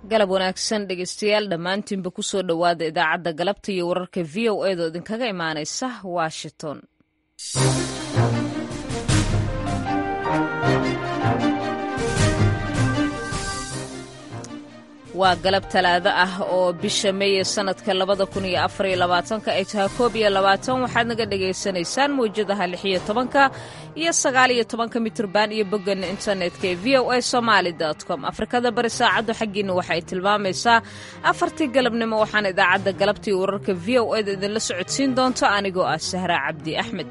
galab wanaagsan dhegeystayaal dhammaantiinba ku soo dhowaada idaacadda galabta iyo wararka v o edo idinkaga imaanaysa washington waa galab talaado ah oo bisha meeye sanadka labada kun iyo afariyo labaatanka ay tahay koob iyo labaatan waxaad naga dhagaysanaysaan mawjadaha lix iyo tobanka iyo sagaal iyo tobanka mitrban iyo bogganna internetka ee v o a somaali com afrikada bari saacaddu xaggiina waxay tilmaamaysaa afartii galabnimo waxaana idaacadda galabtii wararka v o eda idinla socodsiin doonto anigoo ah sahra cabdi axmed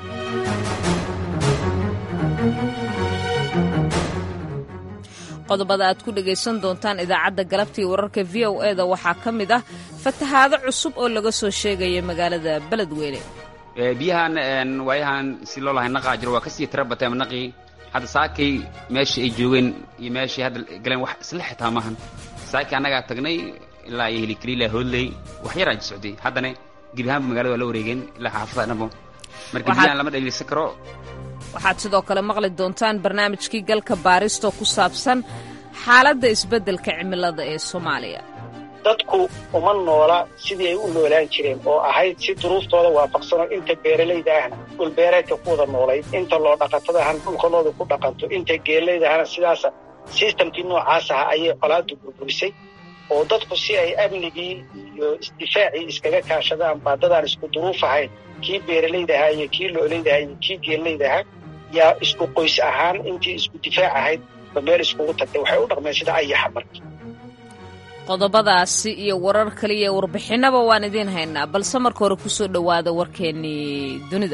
qodobada aad ku dhegaysan doontaan idaacadda galabtii wararka v o eda waxaa ka mid ah fatahaado cusub oo laga soo sheegaya magaalada beledweyne biyahan waayahan si loo lahay naqaa jiro waa kasii tira bateen naqii hadda saakay meeshii ay joogeen iyo meeshii hadda galeen wax isla xitaa maahan saakii annagaa tagnay ilaa iyo helikaliila hoodley wax yaraa socday haddana gebi ahaanba magaalada waa la wareegeen ilaa xaafada dhanbo marka biyahan lama dhaliilsan karo waxaad sidoo kale maqli doontaan barnaamijkii galka baaristoo ku saabsan xaaladda isbeddelka cimilada ee soomaaliya dadku uma noola sidii ay u noolaan jireen oo ahayd si duruuftooda waafaqsanoo inta beeralayda ahna dhulbeereedka ku wada noolayd inta loo dhaqatadahana dhulkanooda ku dhaqanto inta geelaydahana sidaasa sistamkii noocaas aha ayay colaadu burburisay oo dadku si ay amnigii iyo isdifaacii iskaga kaashadaan baadadaan isku duruuf ahayn kii beeralayda ahaa iyo kii loolayda ahaa iyo kii geelayda ahaa yaa isku qoys ahaan intii isku difaac ahayd ba meel iskugu tagtay waxay u dhaqmeen sida ayaxa marka qodobadaasi iyo warar kaliya warbixinaba waan idiin haynaa balse marka hore ku soo dhowaada warkeennii dunida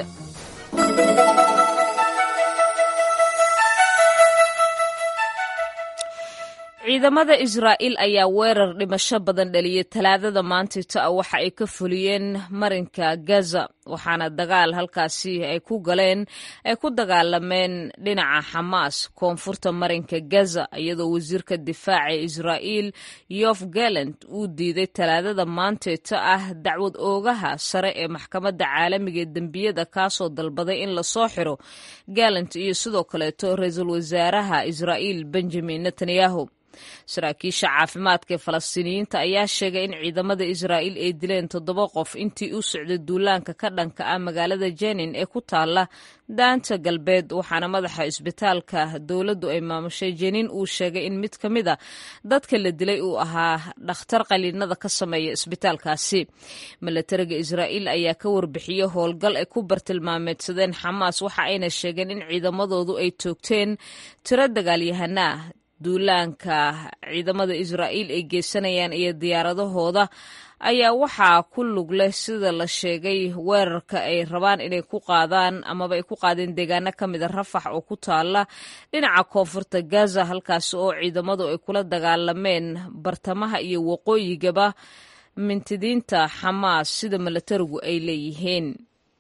ciidamada israa'iil ayaa weerar dhimasho badan dhaliyay talaadada maantita ah waxa ay ka fuliyeen marinka gaza waxaana dagaal halkaasi ay ku galeen ay ku dagaalameen dhinaca xamaas koonfurta marinka gaza iyadoo wasiirka difaaca israa'iil yof galant uu diiday talaadada maantita ah dacwad oogaha sare ee maxkamadda caalamiga ee dembiyada kaasoo dalbaday in lasoo xiro galant iyo sidoo kaleeto ra-iisul wasaaraha israa'iil benjamin netanyahu saraakiisha caafimaadka ee falastiiniyiinta ayaa sheegay in ciidamada israa'iil ay dileen toddoba qof intii u socday duulaanka ka dhanka ah magaalada jenin ee ku taala daanta galbeed waxaana madaxa isbitaalka dowladdu ay maamushay jenin uu sheegay in mid ka mid a dadka la dilay uu ahaa dhakhtar qaliinada ka sameeya isbitaalkaasi milatariga israa'iil ayaa ka warbixiyey howlgal ay ku bartilmaameedsadeen xamaas waxa ayna sheegeen in ciidamadoodu ay toogteen tiro dagaalyahanaa duulaanka ciidamada israa'iil ay geysanayaan iyo diyaaradahooda ayaa waxaa ku lug leh sida la sheegay weerarka ay rabaan inay ku qaadaan amaba ay ku qaadeen deegaano ka mida rafax oo ku taala dhinaca koonfurta gaza halkaasi oo ciidamadu ay kula dagaalameen bartamaha iyo waqooyigaba mintidiinta xamaas sida milatarigu ay leeyihiin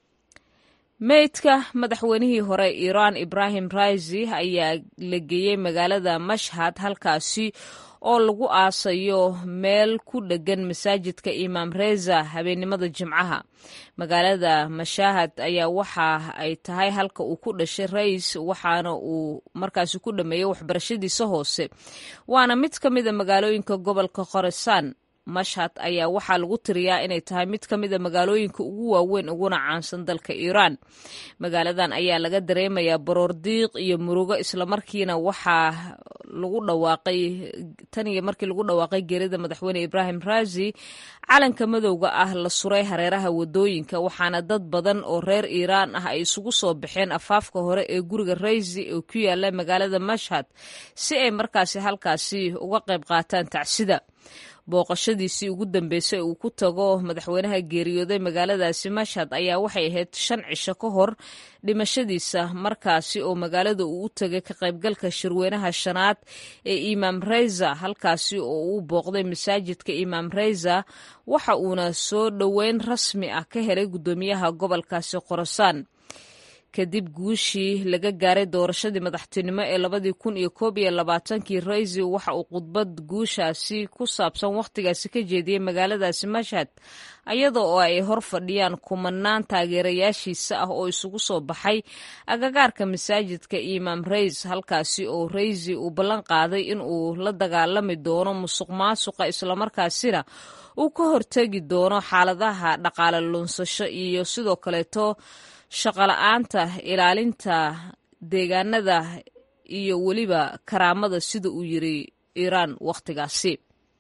meydka madaxweynihii hore iiraan ibrahim raisi ayaa la geeyey magaalada mashhad halkaasi oo lagu aasayo meel ku dheggan masaajidka imaam reza habeennimada jimcaha magaalada mashaahad ayaa waxa ay tahay halka uu ku dhashay rais waxaana uu markaasi ku dhameeyey waxbarashadiisa hoose waana mid ka mida magaalooyinka gobolka khorasan mashhad ayaa waxaa lagu tiriyaa inay tahay mid ka mida magaalooyinka ugu waaweyn uguna caansan dalka iiraan magaaladan ayaa laga dareemayaa baroor diiq iyo murugo islamarkiina waxaa lagu dhawaaqay tan iyo markii lagu dhawaaqay geerida madaxweyne ibrahim raisi calanka madowga ah la suray hareeraha wadooyinka waxaana dad badan oo reer iiraan ah ay isugu soo baxeen afaafka hore ee guriga raisi oo ku yaala magaalada mashhad si ay markaasi halkaasi uga qayb qaataan tacsida booqashadiisii ugu dambeysay uu ku tago madaxweynaha geeriyooday magaaladaasi mashhad ayaa waxay ahayd shan cisho ka hor dhimashadiisa markaasi oo magaalada uu u tegay ka qaybgalka shirweynaha shanaad ee imaam reyza halkaasi oo uu booqday masaajidka imaam reyza waxa uuna soo dhoweyn rasmi ah ka helay guddoomiyaha gobolkaasi khorasaan kadib guushii laga gaaray doorashadii madaxtinimo ee labadii kun iyo koob iyo labaatankii raisi waxa uu khudbad guushaasi ku saabsan wakhtigaasi ka jeediyey magaaladaasi mashhad iyada oo ay hor fadhiyaan kumanaan taageerayaashiisa ah oo isugu soo baxay agagaarka masaajidka imaam rays halkaasi oo raisi uu ballan qaaday in uu la dagaalami doono musuq maasuqa islamarkaasina uu ka hortegi doono xaaladaha dhaqaale lunsasho iyo sidoo kaleeto shaqola-aanta ilaalinta deegaanada iyo weliba karaamada sida uu yiri iiraan wakhtigaasi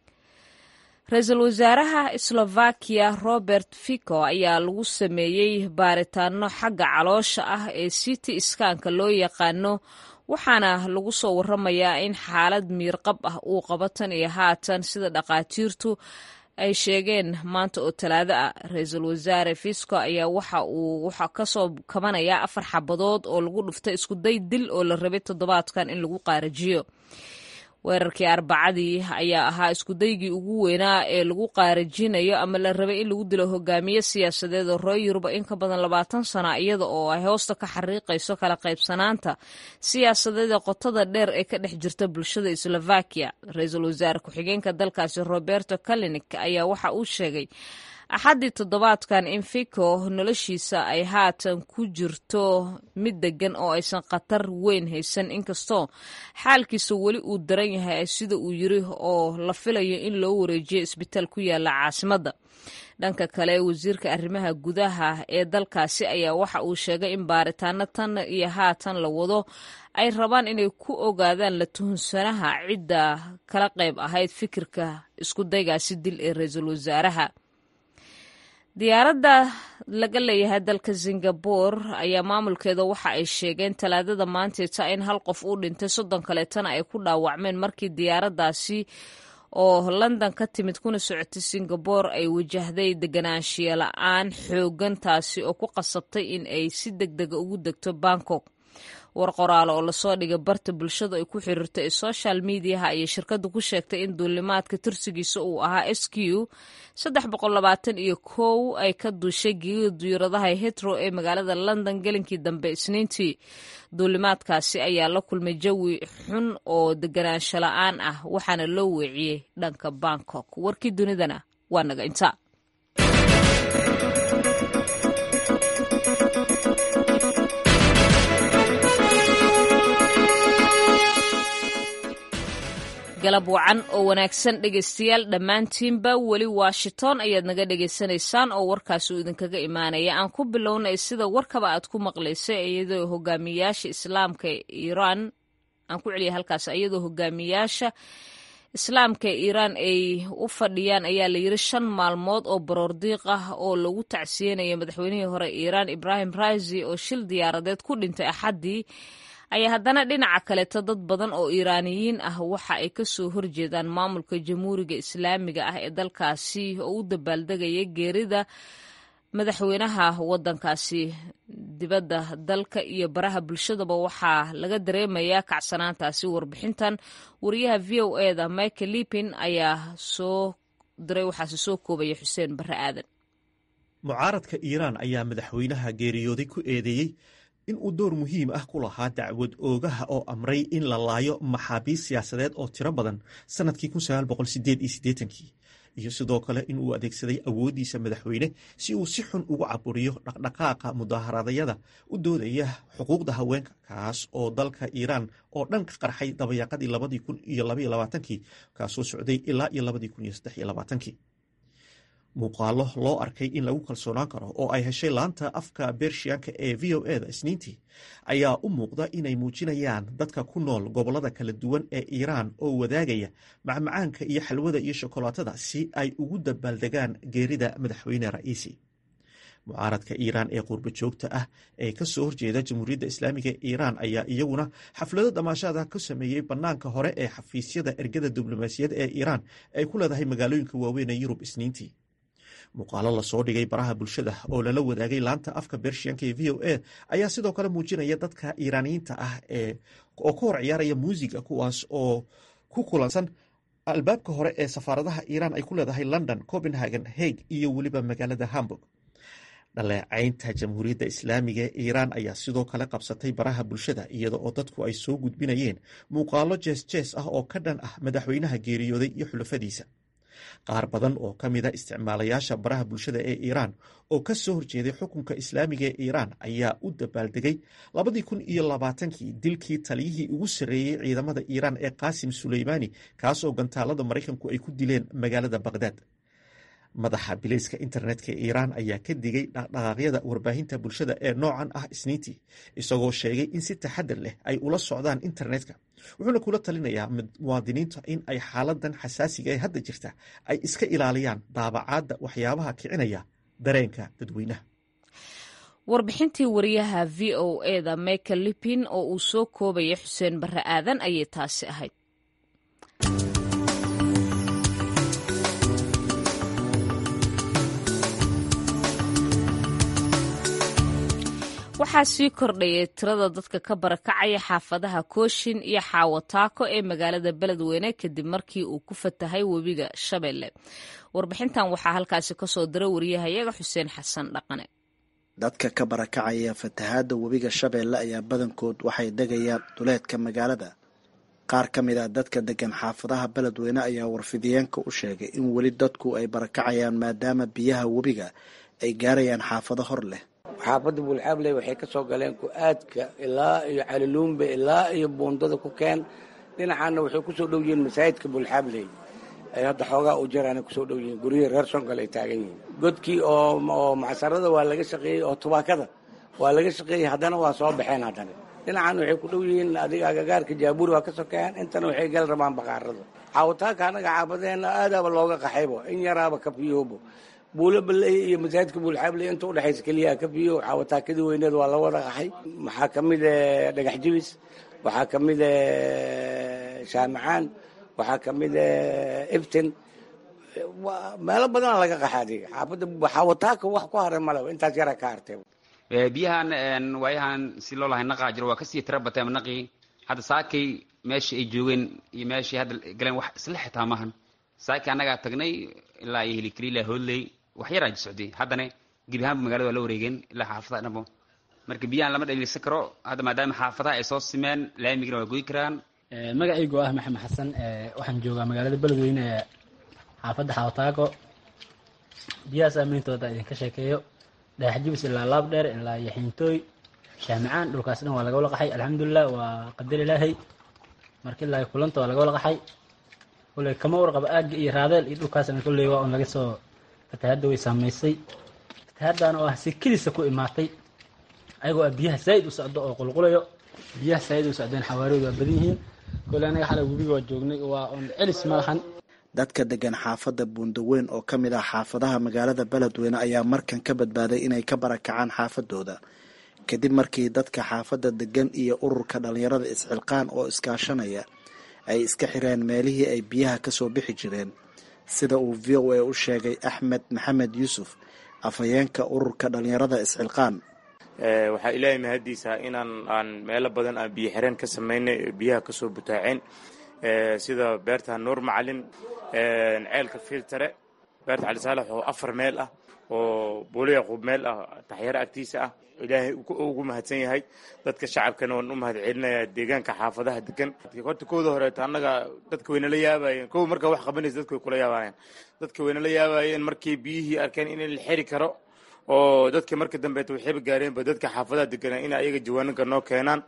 ra-iisul wasaaraha slovakiya robert fico ayaa lagu sameeyey baaritaano xagga caloosha ah ee city skanka loo yaqaano waxaana lagu soo waramayaa in xaalad miirqab ah uu qabo tan iyo haatan sida dhaqaatiirtu ay sheegeen maanta oo talaado ah ra-iisul wasaare fisco ayaa waxa uu waxa kasoo kabanayaa afar xabadood oo lagu dhuftay iskuday dil oo la rabay toddobaadkan in lagu qaarajiyo weerarkii arbacadii ayaa ahaa iskudaygii ugu weynaa ee lagu qaarajinayo ama la rabay in lagu dilo hogaamiye siyaasadeed oo ree yuruba in ka badan labaatan sana iyada oo ay hoosta ka xariiqayso kala qaybsanaanta siyaasadeeda qotada dheer ee ka dhex jirta bulshada slovakiya ra-iisul wasaare ku-xigeenka dalkaasi roberto kalinik ayaa waxa uu sheegay axaddii toddobaadkan in fico noloshiisa ay haatan ku jirto mid deggan oo aysan khatar weyn haysan inkastoo xaalkiisa weli uu daran yahay sida uu yiri oo la filayo in loo wareejiyo isbitaal ku yaala caasimadda dhanka kale wasiirka arrimaha gudaha ee dalkaasi ayaa waxa uu sheegay in baaritaano tan iyo haatan la wado ay rabaan inay ku ogaadaan la tuhunsanaha cidda kala qayb ahayd fikirka iskudaygaasi dil ee ra-iisul wasaaraha diyaaradda laga leeyahay dalka singabore ayaa maamulkeeda waxa ay sheegeen talaadada maanteeta in hal qof uu dhintay soddon kaleetana ay ku dhaawacmeen markii diyaaraddaasi oo london ka timid kuna socotay singabore ay wajahday deganaanshiya la-aan xoogan taasi oo ku qasabtay in ay si deg dega ugu degto bangkok war qoraalo oo lasoo dhigay barta bulshada ay ku xiriirto ee social mediaha ayay shirkaddu ku sheegtay in duulimaadka tirsigiisa uu ahaa s q saddex boqol labaatan iyo kow ay ka duushay geegida diyaaradaha hetro ee magaalada london gelinkii dambe isniintii duulimaadkaasi ayaa la kulmay jawi xun oo deganaansho la-aan ah waxaana loo weeciyey dhanka bangkok warkii dunidana waa naga inta galab wacan oo wanaagsan dhegaystayaal dhammaantiinba weli washington ayaad naga dhegaysanaysaan oo warkaasi uu idinkaga imaanaya aan ku bilownay sida warkaba aad ku maqlaysay iyadoo hogaamiyaasha islaamka iiraan aan ku celiyay halkaas iyadoo hogaamiyaasha islaamka iiraan ay u fadhiyaan ayaa la yiri shan maalmood oo baroordiiq ah oo lagu tacsiyeynayo madaxweynihii hore iiraan ibrahim raisi oo shil diyaaradeed ku dhintay axaddii ayaa haddana dhinaca kaleeto dad badan oo iiraaniyiin ah waxa ay ka soo horjeedaan maamulka jamhuuriga islaamiga ah ee dalkaasi oo u dabaaldegaya geerida madaxweynaha waddankaasi dibadda dalka iyo baraha bulshadaba waxaa laga dareemayaa kacsanaantaasi warbixintan wariyaha v o e da michael lipin ayaa soo diray waxaase soo koobaya xuseen barre aadan mucaaradka iiraan ayaa madaxweynaha geeriyooday ku eedeeyey in uu door muhiim ah ku lahaa dacwad oogaha oo amray in la laayo maxaabiis siyaasadeed oo tiro badan sannadkii kii iyo sidoo kale in uu adeegsaday awooddiisa madaxweyne si uu si xun ugu caburiyo dhaqdhaqaaqa mudaaharadayada u doodaya xuquuqda haweenka kaas oo dalka iiraan oo dhan ka qarxay dabayaaqadii labadii kun iyo labaiyo labaatankii kaasoo socday ilaa iyo labadii kun iyo saddex iyo labaatankii muuqaalo loo arkay in lagu kalsoonaan karo oo ay heshay laanta afka bershiyanka ee v o e da isniintii ayaa u muuqda inay muujinayaan dadka ku nool gobollada kala duwan ee iiraan oo wadaagaya macmacaanka iyo xalwada iyo shokolaatada si ay ugu dabaaldegaan geerida madaxweyne ra'iisi mucaaradka iiraan ee qurbo joogta ah ee ka soo horjeeda jamhuuriyadda islaamiga ee iiraan ayaa iyaguna xaflado damaashada ku sameeyey bannaanka hore ee xafiisyada ergada diblomaasiyad ee iiraan ay ku leedahay magaalooyinka waaweyn ee yurub isniintii muuqaalo lasoo dhigay baraha bulshada oo lala wadaagay laanta afka bershiyanka ee v o a ayaa sidoo kale muujinaya dadka iiraaniyiinta ah oo ka hor ciyaaraya muusiga kuwaas oo ku kulansan albaabka hore ee safaaradaha iiraan ay ku leedahay london copenhagen hague iyo weliba magaalada hamburg dhaleecaynta jamhuuriyadda islaamiga ee iiraan ayaa sidoo kale qabsatay baraha bulshada iyada oo dadku ay soo gudbinayeen muuqaalo jees jees ah oo ka dhan ah madaxweynaha geeriyooday iyo xulafadiisa qaar badan oo ka mida isticmaalayaasha baraha bulshada ee iiraan oo ka soo horjeeday xukunka islaamiga ee iiraan ayaa u dabaaldegay labadii kun iyo labaatankii dilkii taliyihii ugu sarreeyey ciidamada iiraan ee qaasim suleymaani kaasoo gantaalada maraykanku ay ku dileen magaalada baqhdaad madaxa bilayska internetka ee iiraan ayaa ka digay dhaqdhaqaaqyada warbaahinta bulshada ee noocan ah isniintii isagoo sheegay in si taxadar leh ay ula socdaan internetka wuxuuna kula talinayaa muwaadiniinta in ay xaaladan xasaasiga ee hadda jirta ay iska ilaaliyaan daabacaadda waxyaabaha kicinaya dareenka dadweynaha warbixintii wariyaha v o eda michael lipin oo uu soo koobaya xuseen barre aadan ayay taasi ahayd waxaa sii kordhayay tirada dadka ka barakacaya xaafadaha kooshin iyo xaawataako ee magaalada beledweyne kadib markii uu ku fatahay webiga shabeelle warbixintan waxaa halkaasi kasoo diray wariyahayaga xuseen xasan dhaqane dadka ka barakacaya fatahaadda webiga shabeelle ayaa badankood waxay degayaan duleedka magaalada qaar ka mid a dadka degan xaafadaha beledweyne ayaa warfidiyeenka u sheegay in weli dadku ay barakacayaan maadaama biyaha webiga ay gaarayaan xaafado hor leh xaafadda buulxaabley waxay ka soo galeen ku-aadka ilaa iyo caliluumbe ilaa iyo buundada ku keen dhinacaana waxay ku soo dhow yihiin masaajidka buulxaabley ay hadda xoogaa u jaraana kusoo dhow yihiin guryihii reer sonkal ay taagan yihiin godkii oo macsarada waa laga shaqeeyey oo tubaakada waa laga shaqeeyey haddana waa soo baxeen haddana dhinacan waxay ku dhow yihiin adiga agagaarka jaabuuri waa ka sokeeyaan intana waxay gal rabaan baqaarada caawataanka annaga xaafadeena aadaaba looga qaxaybo in yaraaba kafiyoobo buulo baley iyo masaajidka buulxaabley inta udhexaysa keliyaha kafiyo caawataakadii weyneed waa la wada qaxay waxaa ka mid dhagax jibis waxaa ka mid shaamacaan waxaa ka mid ibtin meelo badana laga qaxa adiga xaafadda xaawataaka wax ku haray maleba intaas yaraa ka hartay biyahan waayahan si loo lahay naqaa jiro waa kasii tira bateen naqii hadda saakay meeshii ay joogeen iyo meeshii hadda galeen wax isla xitaa maahan saakii annagaa tagnay ilaa iyo hilikaliila hoodley wax yaraa socday haddana gebi ahaanba magaalada waa la wareegeen ilaa xaafadaha dhanbo marka biyahan lama dhaliilsan karo hadda maadaama xaafadaha ay soo simeen laamigina waa goyi karaan magacaygu ah maxamed xasan waxaan joogaa magaalada beledweyne ee xaafadda xawataako biyaha saameyntooda idinka sheekeeyo dhagax jibis ilaa laab dheer ilaa iyo xiintooy shaamicaan dhulkaas dhan waa laga wala qaxay alxamdulilah waa qadar ilaahay marka ilaa kulanta waa laga wala qaxay kolley kama warqaba aagga iyo raadeel iyo dhulkaasna kolley waa un laga soo fatahadda way saamaysay fatahaddan oo ah si kelisa ku imaatay ayagoo ah biyaha saa'id u socdo oo qulqulayo biyaha saa'id u socdeen xawaariyoodu waa badan yihiin kolley anaga xalay webiga waa joognay waa un celis ma lahan dadka degan xaafadda buundaweyn oo ka mid ah xaafadaha magaalada beledweyne ayaa markan ka badbaaday inay ka barakacaan xaafadooda kadib markii dadka xaafadda degan iyo ururka dhallinyarada isxilqaan oo iskaashanaya ay iska xireen meelihii ay biyaha ka soo bixi jireen sida uu v o a u sheegay axmed maxamed yuusuf afhayeenka ururka dhallinyarada isxilqaan waxaa ilaahay mahaddiisa inaan aan meelo badan aan biyo xireen ka samaynay biyaha kasoo butaaceen sida beerta nuur macalin ceelka filtare beerta cali saalax oo afar meel ah oo buuli yaquub meel ah taxyaro agtiisa ah ilaahay ugu mahadsan yahay dadka shacabkana waan u mahad celinayaa deegaanka xaafadaha degan horta kooda horeeto annaga dadka waynala yaabayeen kow markaa wax qabanaysa dadka way kula yaabayeen dadka waynala yaabayeen markii biyihii arkeen in la xiri karo oo dadka marka dambeeta waxayba gaareenba dadka xaafadaha deganaa in ayaga jawaananka noo keenaan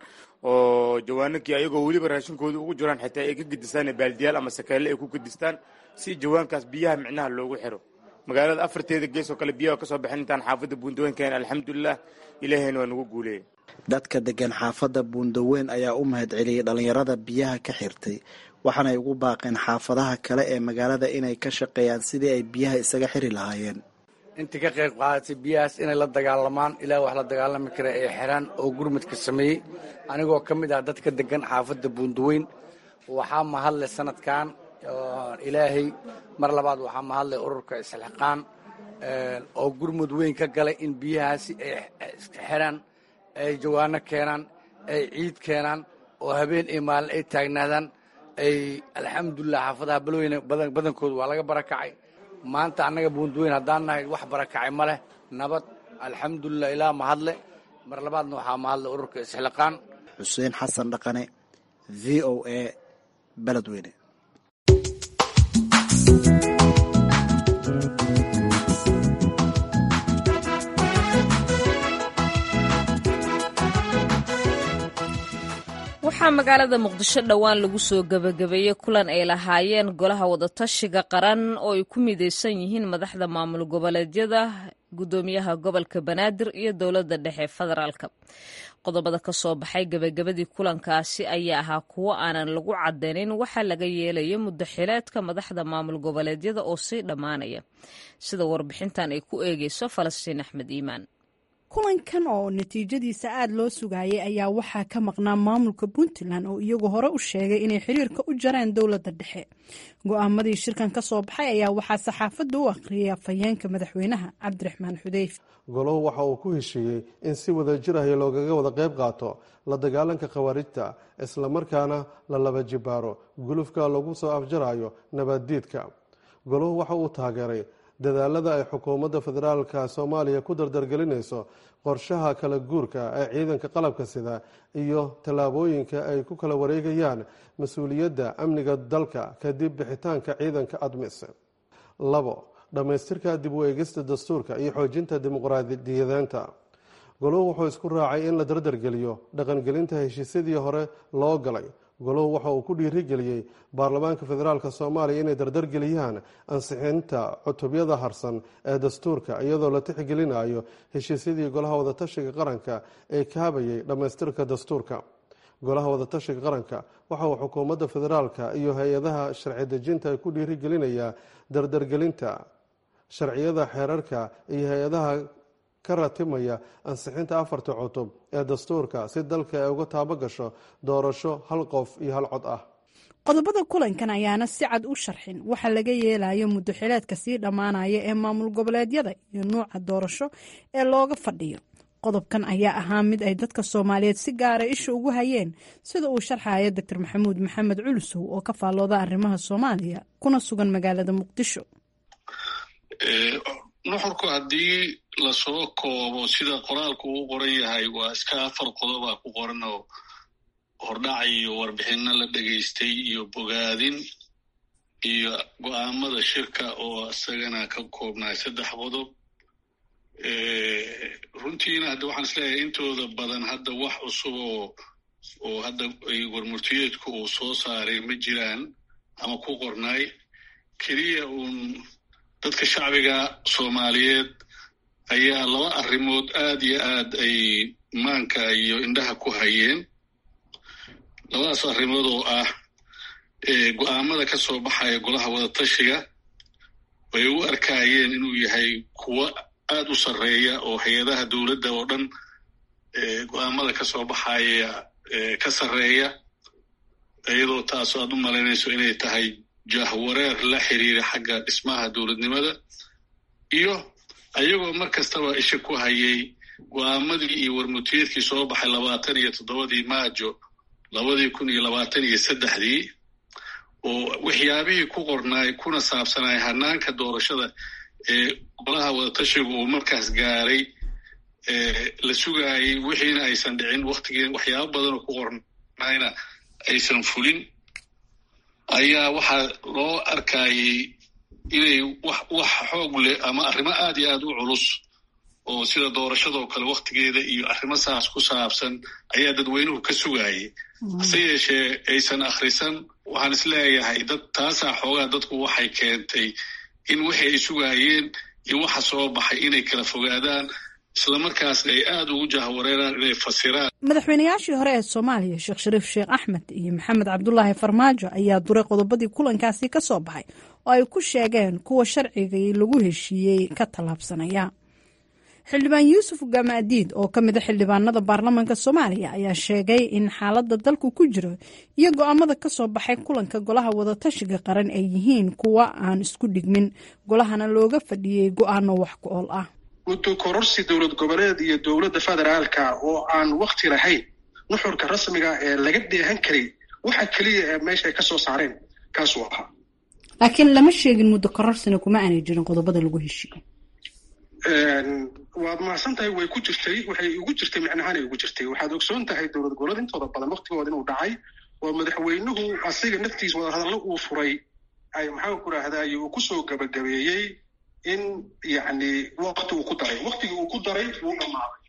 oo jawaanankii ayagoo weliba raashinkooda ugu jiraan xitaa ay ka gedistaan baaldiyaal ama sakeelle ay ku gedistaan si jawaankaas biyaha micnaha loogu xiro magaalada afarteeda gees oo kale biyaha kasoo baxeen intaan xaafadda buundaweynkaen alxamdulilah ilaahayna waa nagu guuleeyay dadka degan xaafadda buundaweyn ayaa u mahad celiyey dhallinyarada biyaha ka xirtay waxaanay ugu baaqeen xaafadaha kale ee magaalada inay ka shaqeeyaan sidii ay biyaha isaga xiri lahaayeen intii ka qayb qaadatay biyahaas inay la dagaalamaan ilaa wax la dagaalami kara ee xiraan oo gurmadka sameeyey anigoo ka mid ah dadka degan xaafadda buundaweyn waxaa mahadle sanadkan ilaahay mar labaad waxaa mahadle ururka isxilqaan oo gurmud weyn ka galay in biyahaasi ay xiraan ay jawaano keenaan ay ciid keenaan oo habeen iyo maalin ay taagnaadaan ay alxamdulilah xaafadaha balweyne badankooda waa laga barakacay maanta annaga buundaweyn haddaan nahay wax barakacay ma leh nabad alxamdulilah ilaa mahadle mar labaadna waxaa mahadle ururka isxilaqaan xuseen xasan dhaqane v o a beledweyne waxaa magaalada muqdisho dhowaan lagu soo gebagabeeyey kulan ay lahaayeen golaha wadatashiga qaran oo ay ku midaysan yihiin madaxda maamul goboleedyada gudoomiyaha gobolka banaadir iyo dowladda dhexe federaalka qodobada ka soo baxay gebagabadii kulankaasi ayaa ahaa kuwo aanan lagu cadeynin waxaa laga yeelaya muddo xileedka madaxda maamul goboleedyada oo sii dhammaanaya sida warbixintan ay ku eegeyso falastiin axmed iimaan kulankan oo natiijadiisa aada loo sugayay ayaa waxaa ka maqnaa maamulka puntland oo iyagu hore u sheegay inay xiriirka u jareen dowladda dhexe go-aamadii shirkan ka soo baxay ayaa waxaa saxaafadda u akhriyay afhayeenka madaxweynaha cabdiraxmaan xudeyf golohu waxa uu ku heshiiyey in si wada jir ahi loogaga wada qayb qaato la dagaalanka khawaarijta islamarkaana la laba jibaaro gulufka lagu soo afjarayo nabaddiidka goluhu waxa uu taageeray dadaalada ay xukuumadda federaalka soomaaliya ku dardargelinayso qorshaha kala guurka ee ciidanka qalabka sida iyo tallaabooyinka ay ku kala wareegayaan mas-uuliyadda amniga dalka kadib bixitaanka ciidanka admis labo dhammaystirka dib u eegista dastuurka iyo xoojinta dimuqraadiyadeenta goluhu wuxuu isku raacay in la dardargeliyo dhaqangelinta heshiisyadii hore loo galay goluhu waxa uu ku dhiirigeliyey baarlamaanka federaalk soomaaliya inay dardargeliyaan ansixinta cutubyada harsan ee dastuurka iyadoo la tixgelinayo heshiisyadii golaha wadatashiga qaranka ee kaabayay dhammaystirka dastuurka golaha wadatashiga qaranka waxa uu xukuumadda federaalka iyo hay-adaha sharci dejinta ku dhiirigelinayaa dardargelinta sharciyada xeerarka iyo hay-adaha ka ratimaya ansixinta afarta cutub ee dastuurka si dalka ay uga taabo gasho doorasho hal qof iyo hal cod ah qodobada kulankan ayaana si cad u sharxin waxa laga yeelayo muddo xileedka sii dhammaanaya ee maamul goboleedyada iyo nuuca doorasho ee looga fadhiyo qodobkan ayaa ahaa mid ay dadka soomaaliyeed si gaara isha ugu hayeen sida uu sharxaya doctor maxamuud maxamed culusow oo ka faallooda arrimaha soomaaliya kuna sugan magaalada muqdisho nuxurku haddii lasoo koobo sida qoraalku uu qoran yahay waa iska afar qodobaa ku qoran oo hordhac iyo warbixinno la dhegaystay iyo bogaadin iyo go'aamada shirka oo isagana ka koobnaay saddex qodob runtiina hadda waxaan isleeyahay intooda badan hadda wax cusub oo oo hadda warmurtiyeedku uu soo saaray ma jiraan ama ku qornaay keliya uun dadka shacbiga soomaaliyeed ayaa laba arrimood aad iyo aad ay maanka iyo indhaha ku hayeen labadaas arrimood oo ah go'aamada ka soo baxaya golaha wadatashiga ay u arkaayeen inuu yahay kuwo aad u sarreeya oo hay-adaha dowladda oo dhan go'aamada ka soo baxaya ka sarreeya iyadoo taasoo aad u malaynayso inay tahay jahwareer la xiriira xagga dhismaha dowladnimada iyo ayagoo mar kastaba isha ku hayay go'aamadii iyo warmutiyeedkii soo baxay labaatan iyo toddobadii maajo labadii kun iyo labaatan iyo saddexdii oo waxyaabihii ku qornaay kuna saabsanay hanaanka doorashada ee golaha wadatashigu uu markaas gaaray la sugaayay wixiina aysan dhicin waktigii waxyaabo badan oo ku qornayna aysan fulin ayaa waxaa loo arkayay inay wax wax xoog leh ama arrimo aad iyo aad u culus oo sida doorashadoo kale waktigeeda iyo arrimo saas ku saabsan ayaa dadweynuhu ka sugaayay hase yeeshee aysan akhrisan waxaan isleeyahay dad taasaa xoogaa dadku waxay keentay in wixii ay sugaayeen iyo waxa soo baxay inay kala fogaadaan islamarkaasna ay aada ugu jahwareeraan inay fasiraan madaxweynayaashii hore ee soomaaliya sheekh shariif sheekh axmed iyo maxamed cabdulaahi farmaajo ayaa duray qodobadii kulankaasi ka soo baxay oo ay ku sheegeen kuwa sharcigii lagu heshiiyey ka tallaabsanaya xildhibaan yuusuf gamaadiid oo ka mida xildhibaanada baarlamaanka soomaaliya ayaa sheegay in xaaladda dalku ku jiro iyo go-aamada ka soo baxay kulanka golaha wadatashiga qaran ay yihiin kuwa aan isku dhigmin golahana looga fadhiyey go-aano wax ku ool ah muddo kororsi dowlad goboleed iyo dowladda federaalka oo aan wakti lahayn nuxurka rasmiga ee laga dheehan karay waxa keliya ee meesha ay ka soo saareen kaasuu ahaa laakiin lama sheegin muddo kororsina kuma aanay jirin qodobada lagu heshiiyey waad mahadsan tahay way ku jirtay waxay ugu jirtay micnahaanay ugu jirtay waxaad ogsoon tahay dowlad goboleed intooda badan waktigooda inuu dhacay oo madaxweynuhu asiga naftiis wadahadallo uu furay ay maxaan ku rahdaay uu kusoo gabagabeeyey in yacni wakti uu ku daray waktigii uu ku daray wuu dhammaaday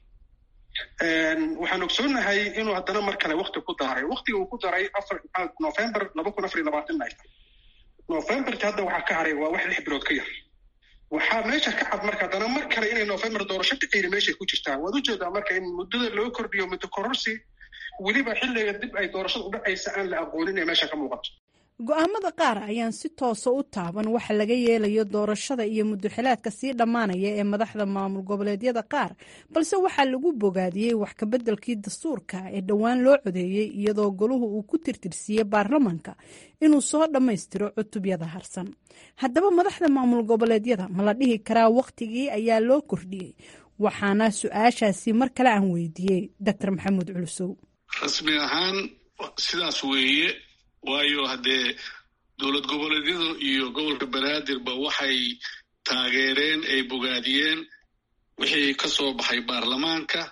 waxaan ogsoonahay inuu haddana mar kale wakti ku daray waktigii uu ku daray afar november laba kun afar iyo labaatan ay tahay novemberki hadda waxaa ka haray waa wax lix bilood ka yar waxaa meesha ka cad marka haddana mar kale inay november doorasho dhicayna meeshay ku jirtaa waad ujeedaa marka in muddada loo kordhiyo muddo kororsi weliba xilliga dib ay doorashada u dhacaysa aan la aqoonin ee meesha ka muuqato go-aamada qaar ayaan si toosa u taaban waxa laga yeelayo doorashada iyo muddoxilaadka sii dhammaanaya ee madaxda maamul goboleedyada qaar balse waxaa lagu bogaadiyey wax kabeddelkii dastuurka ee dhowaan loo codeeyey iyadoo goluhu uu ku tirtirsiiyey baarlamanka inuu soo dhammaystiro cutubyada harsan haddaba madaxda maamul goboleedyada ma la dhihi karaa wakhtigii ayaa loo kordhiyey waxaana su-aashaasi mar kale aan weydiiyey doctor maxamuud culusow rasmi ahaan sidaas weeye waayo haddee dowlad goboleedyadu iyo gobolka banaadirba waxay taageereen ay bogaadiyeen wixii ka soo baxay baarlamaanka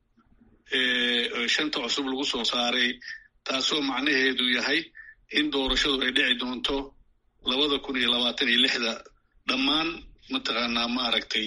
shanta cusub lagu soo saaray taasoo macnaheedu yahay in doorashadu ay dhici doonto labada kun iyo labaatan iyo lixda dhammaan mataqaanaa maaragtay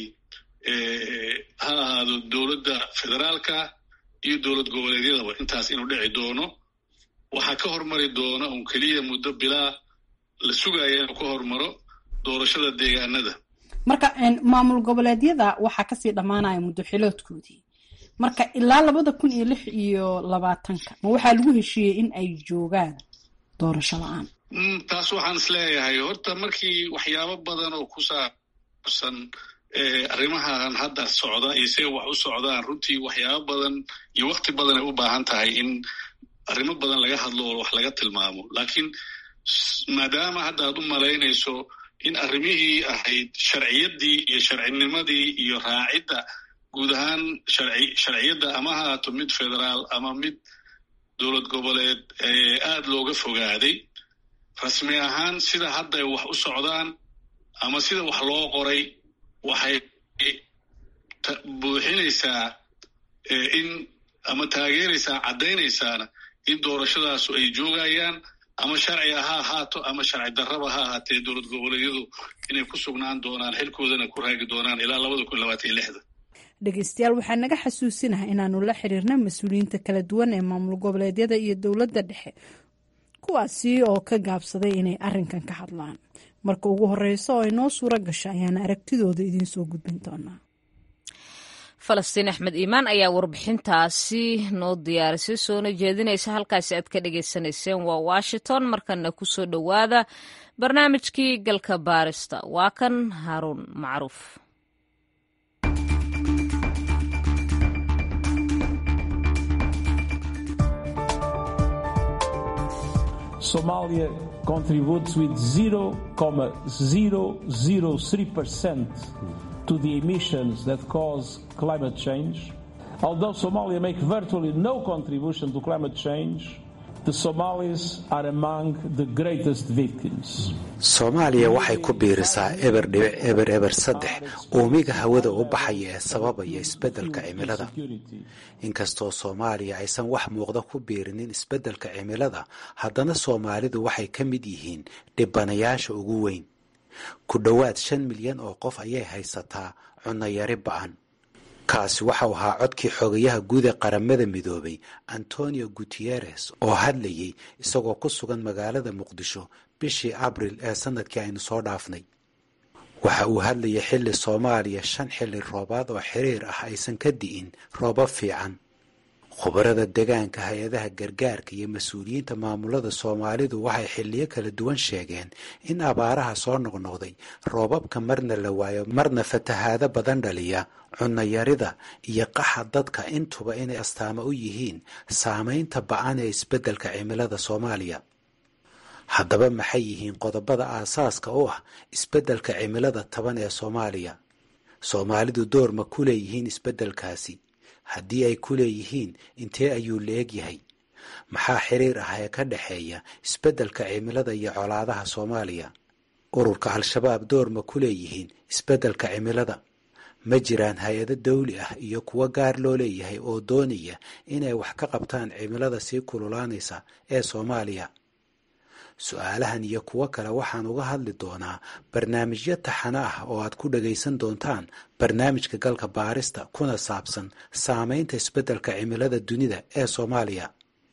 ha ahaado dowladda federaalka iyo dowlad goboleedyadaba intaas inuu dhici doono waxaa ka hormari doona un keliya muddo bilaa la sugaya inuu ka hormaro doorashada deegaanada marka maamul goboleedyada waxaa kasii dhammaanaya muddoxiloodkoodii marka ilaa labada kun iyo lix iyo labaatanka ma waxaa lagu heshiiyey in ay joogaan doorasho la-aan taas waxaan is leeyahay horta markii waxyaabo badan oo ku saabsan arrimahan hadda socda iyo siday wax u socdaan runtii waxyaabo badan iyo wakti badan ay u baahan tahay in arrimo badan laga hadlo oo wax laga tilmaamo laakiin maadaama hadda aad u malaynayso in arrimihii ahayd sharciyaddii iyo sharcinimadii iyo raacidda guud ahaan sharci sharciyadda ama ha haato mid federaal ama mid dowlad goboleed aad looga fogaaday rasmi ahaan sida hadda ay wax u socdaan ama sida wax loo qoray waxay buuxinaysaa in ama taageeraysaa caddaynaysaana in doorashadaasu ay joogayaan ama sharciga ha ahaato ama sharci darraba ha ahaatee dowlad goboleedyadu inay ku sugnaan doonaan xilkoodana ku raagi doonaan ilaa labada kun labaatan iyo lixda dhegeystayaal waxaa naga xasuusinaha inaanu la xiriirna mas-uuliyiinta kala duwan ee maamul goboleedyada iyo dowladda dhexe kuwaasi oo ka gaabsaday inay arrinkan ka hadlaan marka ugu horeyso oo ay noo suuro gasho ayaana aragtidooda idiin soo gudbin doonaa falastiin axmed iimaan ayaa warbixintaasi noo diyaarisay soona jeedinaysa halkaasi aad ka dhagaysanayseen waa washington markana kusoo dhowaada barnaamijkii galka baarista waa kan haaruun macruuf Somalia contributes with 0.003% to the emissions that cause climate change. Although Somalia makes virtually no contribution to climate change, the Somalis are among the greatest victims. soomaaliya waxay ku biirisaa eber dhibic eber eber saddex uumiga hawada u baxaya ee sababaya isbeddelka cimilada inkastoo soomaaliya aysan wax muuqda ku biirinin isbeddelka cimilada haddana soomaalidu waxay ka mid yihiin dhibanayaasha ugu weyn ku dhowaad shan milyan oo qof ayay haysataa cunayari ba'an kaasi waxau ahaa codkii xogayaha guud ee qaramada midoobay antonio guteres oo hadlayay isagoo ku sugan magaalada muqdisho bishii abril ee sanadkii aynu soo dhaafnay waxa uu hadlayay xilli soomaaliya shan xilli roobaad oo xiriir ah aysan ka di'in roobab fiican khubarada degaanka hay-adaha gargaarka iyo mas-uuliyiinta maamulada soomaalidu waxay xilliyo kala duwan sheegeen in abaaraha soo noqnoqday roobabka marna la waayo marna fatahaado badan dhaliya cunayarida iyo qaxa dadka intuba inay astaamo u yihiin saamaynta ba-an ee isbeddelka cimilada soomaaliya haddaba maxay yihiin qodobada aasaaska u ah isbeddelka cimilada taban ee soomaaliya soomaalidu door ma ku leeyihiin isbeddelkaasi haddii ay ku leeyihiin intee ayuu la eg yahay maxaa xiriir ah ee ka dhexeeya isbeddelka cimilada iyo colaadaha soomaaliya ururka al-shabaab door ma ku leeyihiin isbeddelka cimilada ma jiraan hay-ado dawli ah iyo kuwo gaar loo leeyahay oo doonaya inay wax ka qabtaan cimilada sii kululaanaysa ee soomaaliya su-aalahan iyo kuwo kale waxaan uga hadli doonaa barnaamijyo taxano ah oo aad ku dhagaysan doontaan barnaamijka galka baarista kuna saabsan saameynta isbeddelka cimilada dunida ee soomaaliya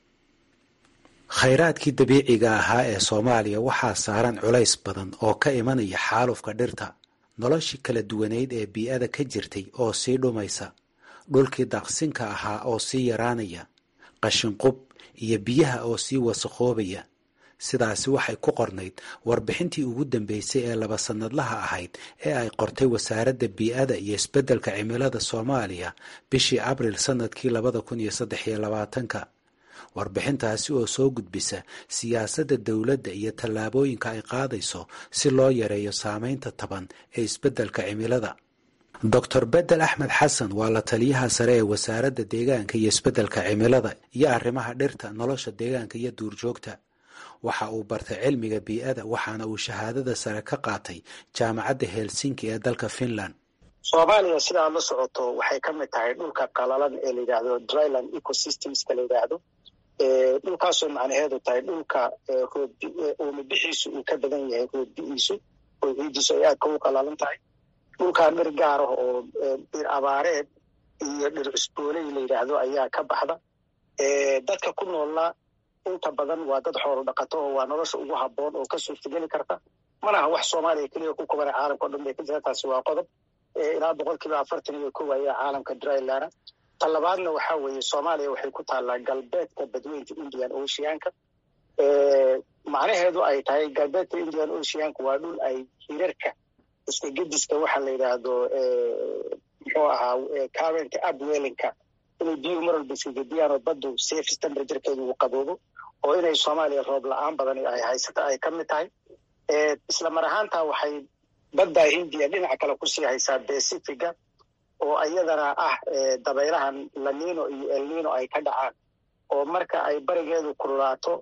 khayraadkii dabiiciga ahaa ee soomaaliya waxaa saaran culays badan oo ka imanaya xaalufka dhirta noloshii kala duwaneyd ee bii-ada ka jirtay oo sii dhumaysa dhulkii daaqsinka ahaa oo sii yaraanaya qashinqub iyo biyaha oo sii wasaqoobaya sidaasi waxay ku qornayd warbixintii ugu dambeysay ee laba sannadlaha ahayd ee ay qortay wasaaradda bii-ada iyo isbeddelka cimilada soomaaliya bishii abril sannadkii labada kun iyo saddex iyo labaatanka warbixintaasi oo soo gudbisa siyaasadda dowladda iyo tallaabooyinka ay qaadayso si loo yareeyo saameynta taban ee isbeddelka cimilada doctor bedel axmed xasan waa la taliyaha sare ee wasaaradda deegaanka iyo isbeddelka cimilada iyo arrimaha dhirta nolosha deegaanka iyo duurjoogta waxa uu bartay cilmiga bii-ada waxaana uu shahaadada sare ka qaatay jaamacadda helsinki ee dalka finland soomaaliya sidaa la socoto waxay ka mid tahay dhulka qalalan ee la yidhaahdo dryland ecosystemska la yidhaahdo dhulkaasoo macnaheedu tahay dhulka roobixiisu uu ka badan yahay roobbi'iisu oo ciidiisu ay aadka u qalalan tahay dhulkaa dhir gaar ah oo dhir abaareed iyo dhir cusbooley la yidhaahdo ayaa ka baxda dadka ku noolna inta badan waa dad xoolo dhaqato oo waa nolosha ugu habboon oo ka suurtageli karta mana aha wax soomaaliya keliya ku kubana caalamka o dhan bay ka jira taasi waa qodob ilaa boqol kiiba afartan iyo kow ayaa caalamka dryland ta labaadna waxaa weeye soomaaliya waxay ku taallaa galbeedka badweynta indian oceanka macnaheedu ay tahay galbeedka indian oceanka waa dhul ay hirarka iska gediska waxa la yidhaahdo muxuu ahaa current upwellinka inay biyuhu mar walba iska gediyaan oo baddu safe temperaturkeedu uu qaboobo oo inay soomaaliya roob la-aan badan ay haysata ay ka mid tahay isla mar ahaantaa waxay badda hindiya dhinaca kale kusii haysaa pacifiga oo iyadana ah dabaylahan lanino iyo elnino ay ka dhacaan oo marka ay barigeedu kululaato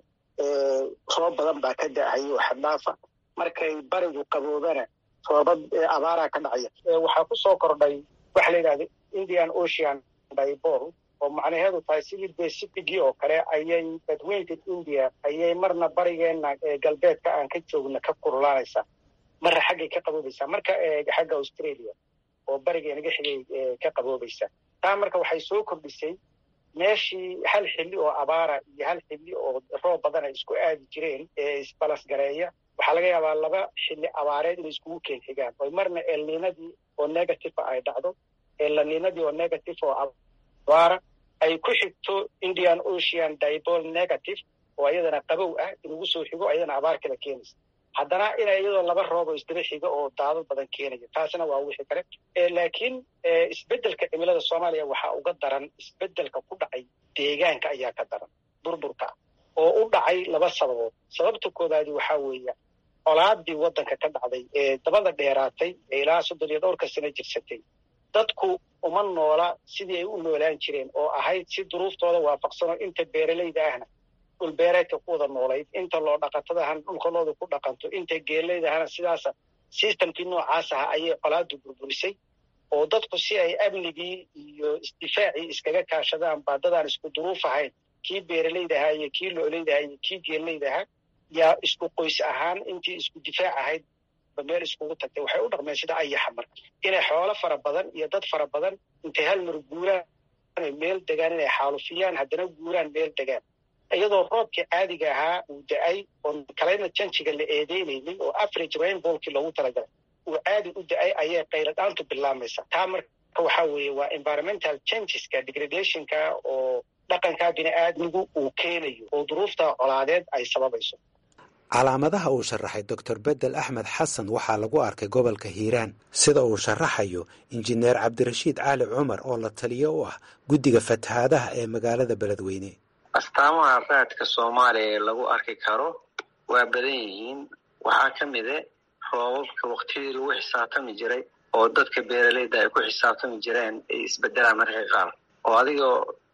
roob badan baa ka da'ahayo xaddhaafa markay barigu qaboobana roobad abaaraa ka dhacaya waxaa ku soo kordhay waxa la yidhahda indian ocean dibor oo macnaheedu tahay sidii pacificii oo kale ayay badweynta india ayay marna barigeena galbeedka aan ka joogna ka kululaanaysaa marna xaggay ka qaboobaysaa marka xagga australia oo barigeenaga xigay ka qaboobaysaa taa marka waxay soo kordhisay meeshii hal xilli oo abaara iyo hal xilli oo roob badan ay isku aadi jireen ee isbalasgareeya waxaa laga yaabaa laba xilli abaareed inay iskugu keen xigaan oo marna elninadii oo negative ay dhacdo elninadii oo negative oo abaara ay ku xigto indian ocean dibol negative oo ayadana qabow ah inugu soo xigo ayadana abaar kala keenaysa haddana ina iyadoo laba roob oo isdaba xiga oo daado badan keenaya taasina waa wixii kale laakiin isbeddelka cimilada soomaaliya waxaa uga daran isbeddelka ku dhacay deegaanka ayaa ka daran burburka oo u dhacay laba sababood sababta koobaadi waxaa weeya colaadii waddanka ka dhacday ee dabada dheeraatay ee ilaa soddon iyo dhowrka sano jirsatay dadku uma noola sidii ay u noolaan jireen oo ahayd si duruuftooda waafaqsanoo inta beeralayda ahna dhulbeereedka ku wada noolayd inta loo dhaqatadahana dhulkalooda ku dhaqanto inta geelaydahana sidaasa sistamkii noocaas aha ayay colaadu burburisay oo dadku si ay amnigii iyo isdifaacii iskaga kaashadaan baadadaan isku duruuf ahayn kii beeralayda ahaa iyo kii loolayda ahaa iyo kii geelayda ahaa yaa isku qoys ahaan intii isku difaac ahayd ba meel iskugu tagtay waxay u dhaqmeen sida ayaxa marka inay xoolo fara badan iyo dad fara badan intay hal mar guuraan meel degaan inay xaalufiyaan haddana guuraan meel degaan iyadoo roobkii caadiga ahaa uu da-ay oo kalayna janjiga la eedeynaynin oo average rainbolkii loogu talagalay uu caadi u da-ay ayay qayladhaantu bilaamaysa taa marka waxaa weeye waa environmental changeska degradationka oo dhaqanka bini-aadmigu uu keenayo oo duruufta colaadeed ay sababayso calaamadaha uu sharaxay doctor bedel axmed xasan waxaa lagu arkay gobolka hiiraan sida uu sharaxayo injineer cabdirashiid cali cumar oo la taliyo u ah guddiga fatahaadaha ee magaalada beledweyne astaamaha raadka soomaaliya ee lagu arki karo waa badan yihiin waxaa ka mide roobabka waktiyadii lagu xisaabtami jiray oo dadka beeralayda ay ku xisaabtami jireen ay isbedelaan mararka qaar oo adigoo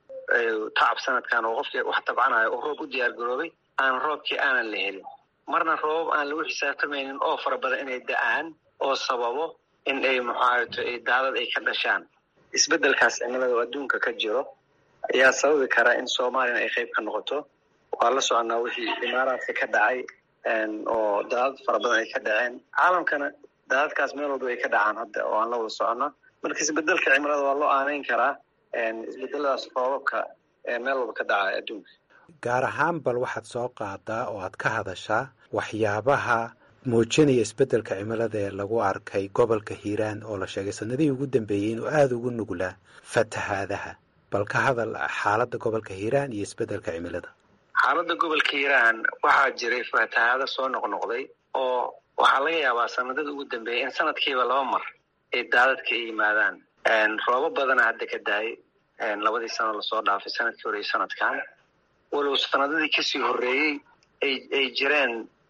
tacab sanadkan oo qofkii wax tabcanayo oo roob u diyaar garoobay aan roobkii aanan la helin marna roobab aan lagu xisaabtamaynin oo fara badan inay da-aan oo sababo in ay muxaato ay daadad ay ka dhashaan isbeddelkaas cimilada oo adduunka ka jiro ayaa sababi kara in soomaaliyana ay qayb ka noqoto waa la soconaa wixii imaaraadka ka dhacay oo daadad fara badan ay ka dhaceen caalamkana daadadkaas meel walba ay ka dhacaan hadda oo aan la wada socona marka isbedelka cimilada waa loo aaneyn karaa isbedeladaas roobabka meel walba ka dhaca adduunka gaar ahaan bal waxaad soo qaadaa oo aad ka hadashaa waxyaabaha muujinaya isbeddelka cimilada ee lagu arkay gobolka hiiraan oo la sheegay sanadihii ugu dambeeyey inuu aada ugu nuglaa fatahaadaha bal ka hadal xaaladda gobolka hiiraan iyo isbeddelka cimilada xaaladda gobolka hiiraan waxaa jiray fatahaado soo noqnoqday oo waxaa laga yaabaa sanadada ugu dambeeyay in sanadkiiba laba mar ay daadadka ay yimaadaan roobo badana hadda ka daayay labadii sano lasoo dhaafay sanadkii hore iyo sanadkan walow sanadadii kasii horreeyey ay jireen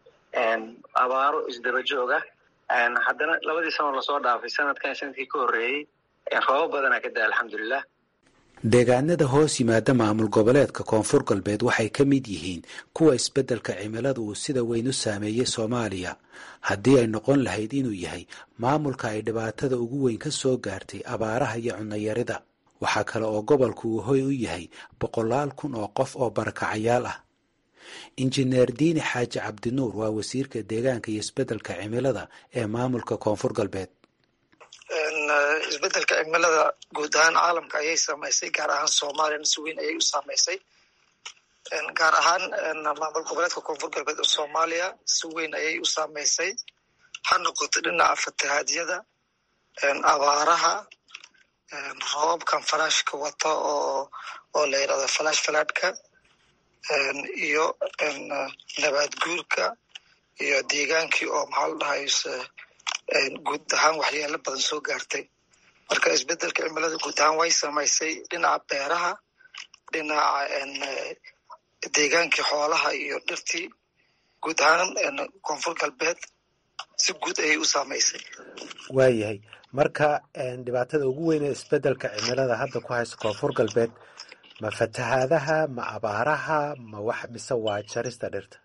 abaaro isdaba jooga haddana labadii sano lasoo dhaafay sanadkan sanadkii ka horreeyey roobo badana ka daaya alxamdulilah deegaanada hoos yimaada maamul goboleedka koonfur galbeed waxay ka mid yihiin kuwa isbeddelka cimilada uu sida weyn u saameeyey soomaaliya haddii ay noqon lahayd inuu yahay maamulka ay dhibaatada ugu weyn ka soo gaartay abaaraha iyo cunnayarida waxaa kale oo gobolku uu hoy u yahay boqolaal kun oo qof oo barakacayaal ah injineer diini xaaji cabdinuur waa wasiirka deegaanka iyo isbeddelka cimilada ee maamulka koonfur galbeed isbedelka cimilada guud ahaan caalamka ayay saamaysay gaar ahaan soomaaliyana si weyn ayay u saamaysay gaar ahaan maamul goboleedka koonfur galbeed oo soomaaliya si weyn ayay u saamaysay ha noqoto dhinaca fatahaadyada abaaraha roobabkan falaashka wata oo oo la yidhahdo falaash falaadhka iyo nabaad guurka iyo deegaankii oo maxaa la dhahayse guud ahaan waxyeelo badan soo gaartay marka isbedelka cimilada guud ahaan way samaysay dhinaca beeraha dhinaca deegaankii xoolaha iyo dhirtii guud ahaan koonfur galbeed si guud ayay u saamaysay waayahay marka dhibaatada ugu weyn ee isbeddelka cimilada hadda ku haysa koonfur galbeed ma fatahaadaha ma abaaraha ma wax mise waa jarista dhirta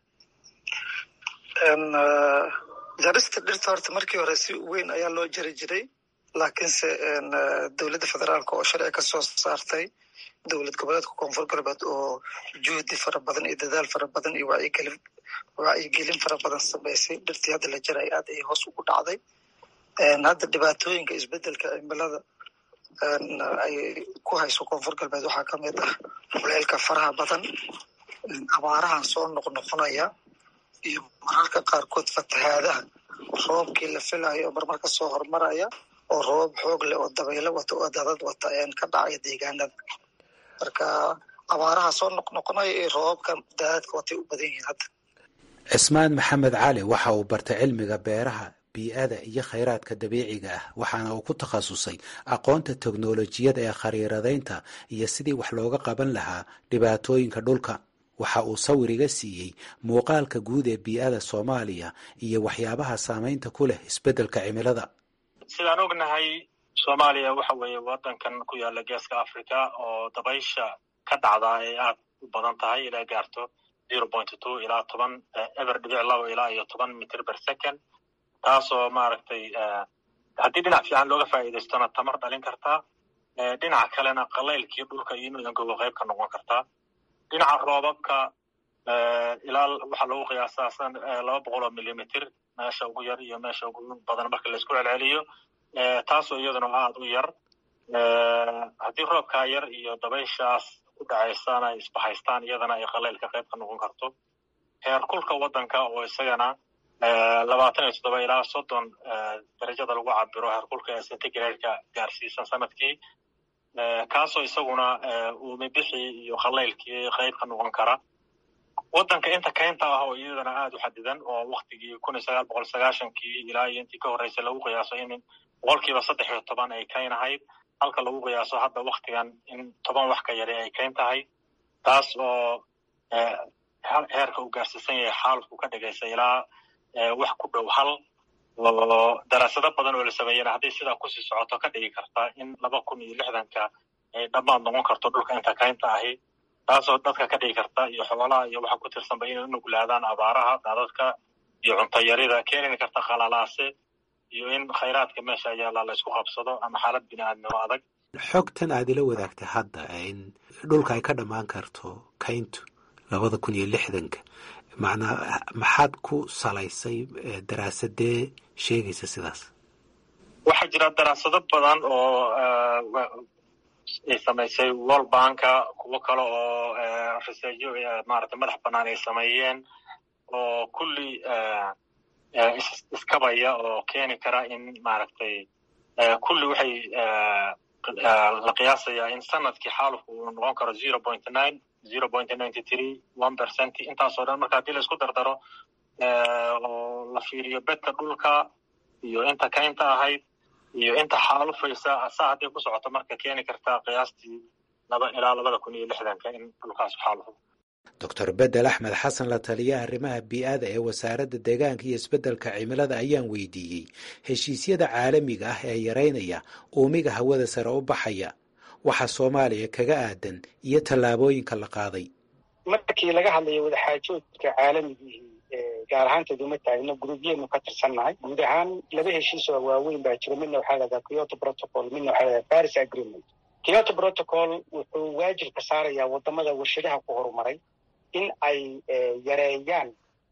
jarista dhirta horta markii hore si weyn ayaa loo jari jiray laakiinse dowladda federaalka oo sharci ka soo saartay dowlad goboleedka koonfur galbeed oo juhdi fara badan iyo dadaal fara badan iyo wacyigelin wacyigelin fara badan samaysay dhirtii hadda la jaray aad ay hoos ugu dhacday hadda dhibaatooyinka isbedelka cimilada ay ku hayso koonfur galbeed waxaa ka mid ah kuleelka faraha badan abaarahan soo noqnoqonaya iyo mararka qaarkood fatahaadaha roobkii la filayo oo marmar ka soo hormaraya oo roobab xoog leh oo dabaylo wata oo dadad wata ka dhacaya deegaanada marka abaaraha soo noqnoqonaya iyo roobabka daadadka watay u badan yihiin hadda cismaan maxamed cali waxa uu bartay cilmiga beeraha bii-ada iyo khayraadka dabiiciga ah waxaana uu ku takhasusay aqoonta teknolojiyada ee khariiradaynta iyo sidii wax looga qaban lahaa dhibaatooyinka dhulka waxa uu sawir iga siiyey muuqaalka guud ee bii-ada soomaaliya iyo waxyaabaha saamaynta ku leh isbeddelka cimilada sidaan ognahay soomaaliya waxa weeye waddankan ku yaala geeska africa oo dabaysha ka dhacdaa ay aad u badan tahay ilaa gaarto zero point two ilaa toban eber dhibic labo ilaa iyo toban mitr per second taasoo maaragtay haddii dhinac fiican looga faa'iidaystona tamar dhalin kartaa dhinaca kalena qalaylkii dhulka iyo inuu engogo qayb ka noqon kartaa dhinaca roobabka ilaa waxaa lagu qiyaasaa laba boqol oo millimitr meesha ugu yar iyo meesha ugu badan marka laisku celceliyo taasoo iyaduna aad u yar haddii roobkaa yar iyo dabayshaas ku dhacaysana ay isbahaystaan iyadana ay qalaylka qayb ka noqon karto heer kulka waddanka oo isagana labaatan iyo toddoba ilaa soddon darajada lagu cabiro heerkulka ee centigrade-ka gaarsiisan sanadkii kaasoo isaguna uumibixii iyo khalaylkii qayb ka noqon kara waddanka inta kaynta ah oo iyadana aada u xadidan oo waktigii kun iyo sagaal boqol sagaashankii ilaa iyo intii ka horreysay lagu qiyaaso in boqolkiiba saddex iyo toban ay kayn ahayd halka lagu qiyaaso hadda waktigan in toban wax ka yari ay kayn tahay taas oo heerka uu gaarsiisan yahay xaalku ka dhigaysa ilaa wax ku dhow hal oo daraasado badan oo la sameeyena hadday sidaa kusii socoto ka dhigi karta in laba kun iyo lixdanka ay dhammaad noqon karto dhulka inta kaynta ahi taasoo dadka ka dhigi karta iyo xoolaha iyo waxa ku tirsanba inay u nuglaadaan abaaraha daadadka iyo cuntayarida keeni karta khalalaase iyo in khayraadka meesha yaalla la isku qabsado ama xaalad bini aadnimo adag xogtan aad ila wadaagtay hadda in dhulka ay ka dhammaan karto kayntu labada kun iyo lixdanka macnaa maxaad ku salaysay daraasadee sheegaysa sidaas waxaa jira daraasado badan oo ay samaysay world banka kuwo kale oo researchyo maaragtay madax bannaan ay sameeyeen oo kulli iskabaya oo keeni kara in maaragtay kulli waxay la qiyaasayaa in sanadkii xaalufku uu noqon karo zero point nine zero point ninety three one percent intaasoo dhan marka haddii la isku dardaro oo la fiiriyo bedka dhulka iyo inta kaynta ahayd iyo inta xaalufaysa saa hadday ku socoto marka keeni kartaa qiyaastii laba ilaa labada kun iyo lixdanka in dhulkaas xaalufo doctor bedel axmed xasan la taliya arrimaha bii-ada ee wasaaradda deegaanka iyo isbeddelka cimilada ayaan weydiiyey heshiisyada caalamiga ah ee yareynaya uumiga hawada sare u baxaya waxa soomaaliya kaga aadan iyo tallaabooyinka la qaaday markii laga hadlayo wadaxaajoodka caalamigii gaar ahaanteed uma taagno gruubyeenu ka tirsannahay guud ahaan laba heshiis oo waaweyn baa jiro midna waxaa lahahdaa kyoto protocol midna waxaa lahahdaa paris agreement kyoto protocol wuxuu waajibka saarayaa wadamada warshadaha ku horumaray in ay yareeyaan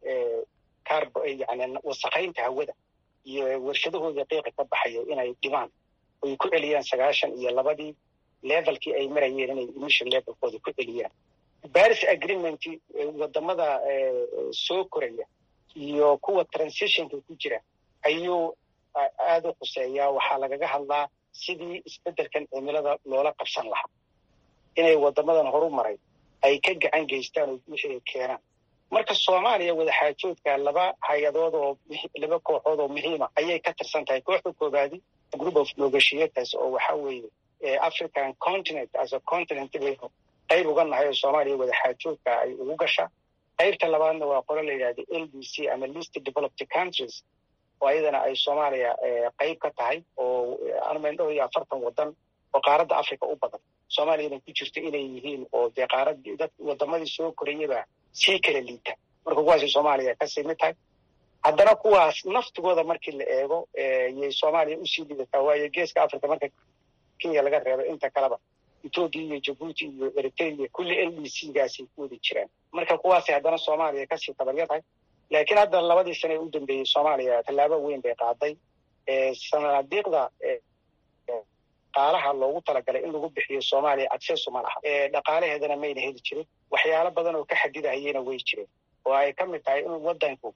yani wasakaynta hawada iyo warshadahooda qiiqa ka baxayo inay dhimaan oy ku celiyaan sagaashan iyo labadii levelkii ay marayeen inay emission levelkooda ku celiyaan paris agreement wadamada soo koraya iyo kuwa transitionka ku jira ayuu aada u khuseeyaa waxaa lagaga hadlaa sidii isbeddelkan cimilada loola qabsan lahaa inay wadamadan horu maray ay ka gacan geystaan oo wixii ay keenaan marka soomaaliya wadaxaajoodka laba hay-adood oo laba kooxood oo muhiima ayay ka tirsan tahay kooxda koobaadi group of negotiators oo waxa weeye african continent as a continent baynu qayb uga nahay oo soomaaliya wadaxaajoodka ay ugu gashaa qaybta labaadna waa qolo la yidhahda l d c ama least developed countries oo ayadana ay soomaaliya qayb ka tahay oo anmandhow iyo afartan wadan oo qaaradda africa u badan soomaaliyana ku jirto inay yihiin oo dee qaaradii dad wadamadii soo korayaba sii kala liita marka kuwaasay soomaaliya kasii mid tahay haddana kuwaas naftigooda markii la eego yay soomaaliya usii lidataa waayo geeska africa marka kenya laga reebo inta kaleba ethoopia iyo jabuuti iyo eritrea kulli l d c gaasay ku wada jiraan marka kuwaasay haddana soomaaliya kasii tabaryar tahay laakiin hadda labadii sane ee u dambeeyey soomaaliya tallaabo weyn bay qaaday sanadiiqda dhaqaalaha loogu talagalay in lagu bixiyo soomaaliya accesu ma laha dhaqaalaheedana mayna heli jirin waxyaalo badan oo ka xadidahayena way jireen oo ay ka mid tahay in wadanku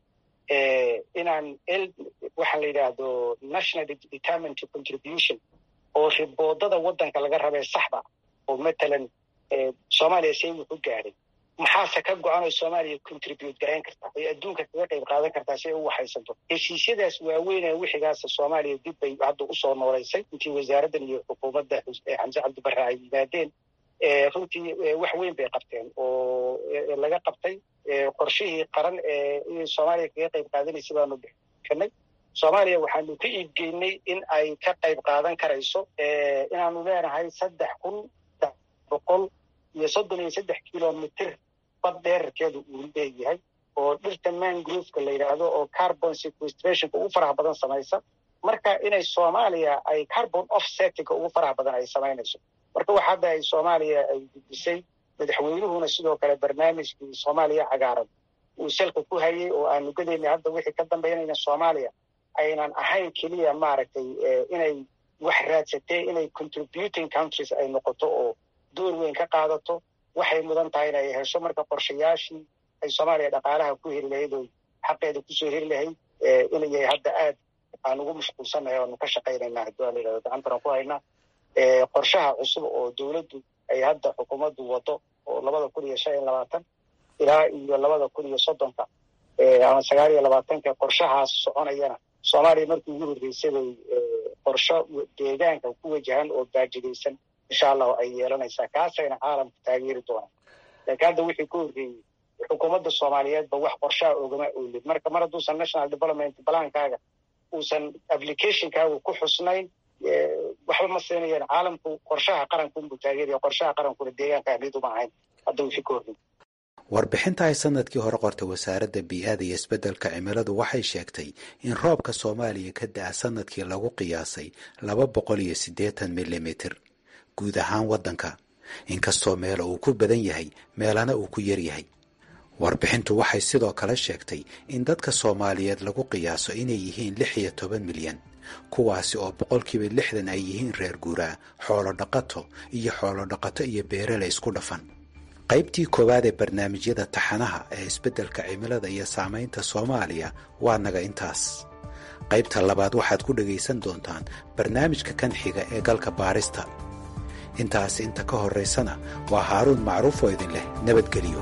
inaan waxaa la yidhaahdo national determinant contribution oo riboodada wadanka laga rabee saxda oo matalan soomaaliya see wuxu gaadhay maxaase ka go-an oo soomaaliya contribute garayn kartaa ay adduunka kaga qayb qaadan kartaa si ay u waxaysanto heshiisyadaas waaweynee wixigaasa soomaaliya dib bay hadda usoo noolaysay intii wasaaraddan iyo xukuumadda xamse cabdibarre ay yimaadeen runtii wax weyn bay qabteen oo laga qabtay qorshihii qaran ee soomaaliya kaga qayb qaadanaysa baanu bixinay soomaaliya waxaanu ka iibgeynay in ay ka qayb qaadan karayso inaanu leenahay saddex kun boqol iyo soddon iyo saddex kilomitr bad dheerarkeedu uu leeyahay oo dhirta mangrooveka la yidhaahdo oo carbon sequestrationka ugu faraha badan samaysa marka inay soomaaliya ay carbon offsettinga ugu faraha badan ay samaynayso marka wax hadda ay soomaaliya ay gudisay madaxweynuhuna sidoo kale barnaamijkii soomaaliya cagaaran uu salka ku hayay oo aanu gadayna hadda wixii ka dambaynayna soomaaliya aynan ahayn keliya maaragtay inay wax raadsatee inay contributing countries ay noqoto oo door weyn ka qaadato waxay mudan tahay in ay hesho marka qorshayaashii ay soomaaliya dhaqaalaha ku heli lahayd oo xaqeeda kusoo heli lahayd inay hadda aad aan ugu mashquulsannahay oanu ka shaqaynaynaa haddii waa la yidhahdo gacantana ku haynaa qorshaha cusub oo dowladdu ay hadda xukuumaddu wado oo labada kun iyo shan iyo labaatan ilaa iyo labada kun iyo soddonka ama sagaal iyo labaatanka qorshahaas soconayana soomaaliya markii ugu horreysay bay qorsho deegaanka ku wajahan oo baajidaysan insha allahu ay yeelanaysaa kaasayna caalamka taageeri doonaan laakiin hadda wixii ka horreeyey xukuumadda soomaaliyeedba wax qorshaha ogama oolid marka mar hadduusan national development balankaaga uusan applicationkaaga ku xusnayn waxba ma siinayaan caalamku qorshaha qaranka unbuu taageeraya qorshaha qarankuna deegaanka ahmid uma ahayn hadda wixii ka horreeyey warbixinta ay sanadkii hore qortay wasaaradda bii-ada iyo isbeddelka cimiladu waxay sheegtay in roobka soomaaliya ka da-a sanadkii lagu qiyaasay laba boqol iyo siddeetan milimitir guud ahaan waddanka inkastoo meelo uu ku badan yahay meelana uu ku yaryahay warbixintu waxay sidoo kale sheegtay in dadka soomaaliyeed lagu qiyaaso inay yihiin lix iyo toban milyan kuwaasi oo boqolkiiba lixdan ay yihiin reer guuraa xoolo dhaqato iyo xoolo dhaqato iyo beerale isku dhafan qaybtii koowaad ee barnaamijyada taxanaha ee isbeddelka cimilada iyo saamaynta soomaaliya waa naga intaas qaybta labaad waxaad ku dhegaysan doontaan barnaamijka kan xiga ee galka baarista intaas inta ka horraysana waa haaruun macruuf oo idin leh nabadgelyo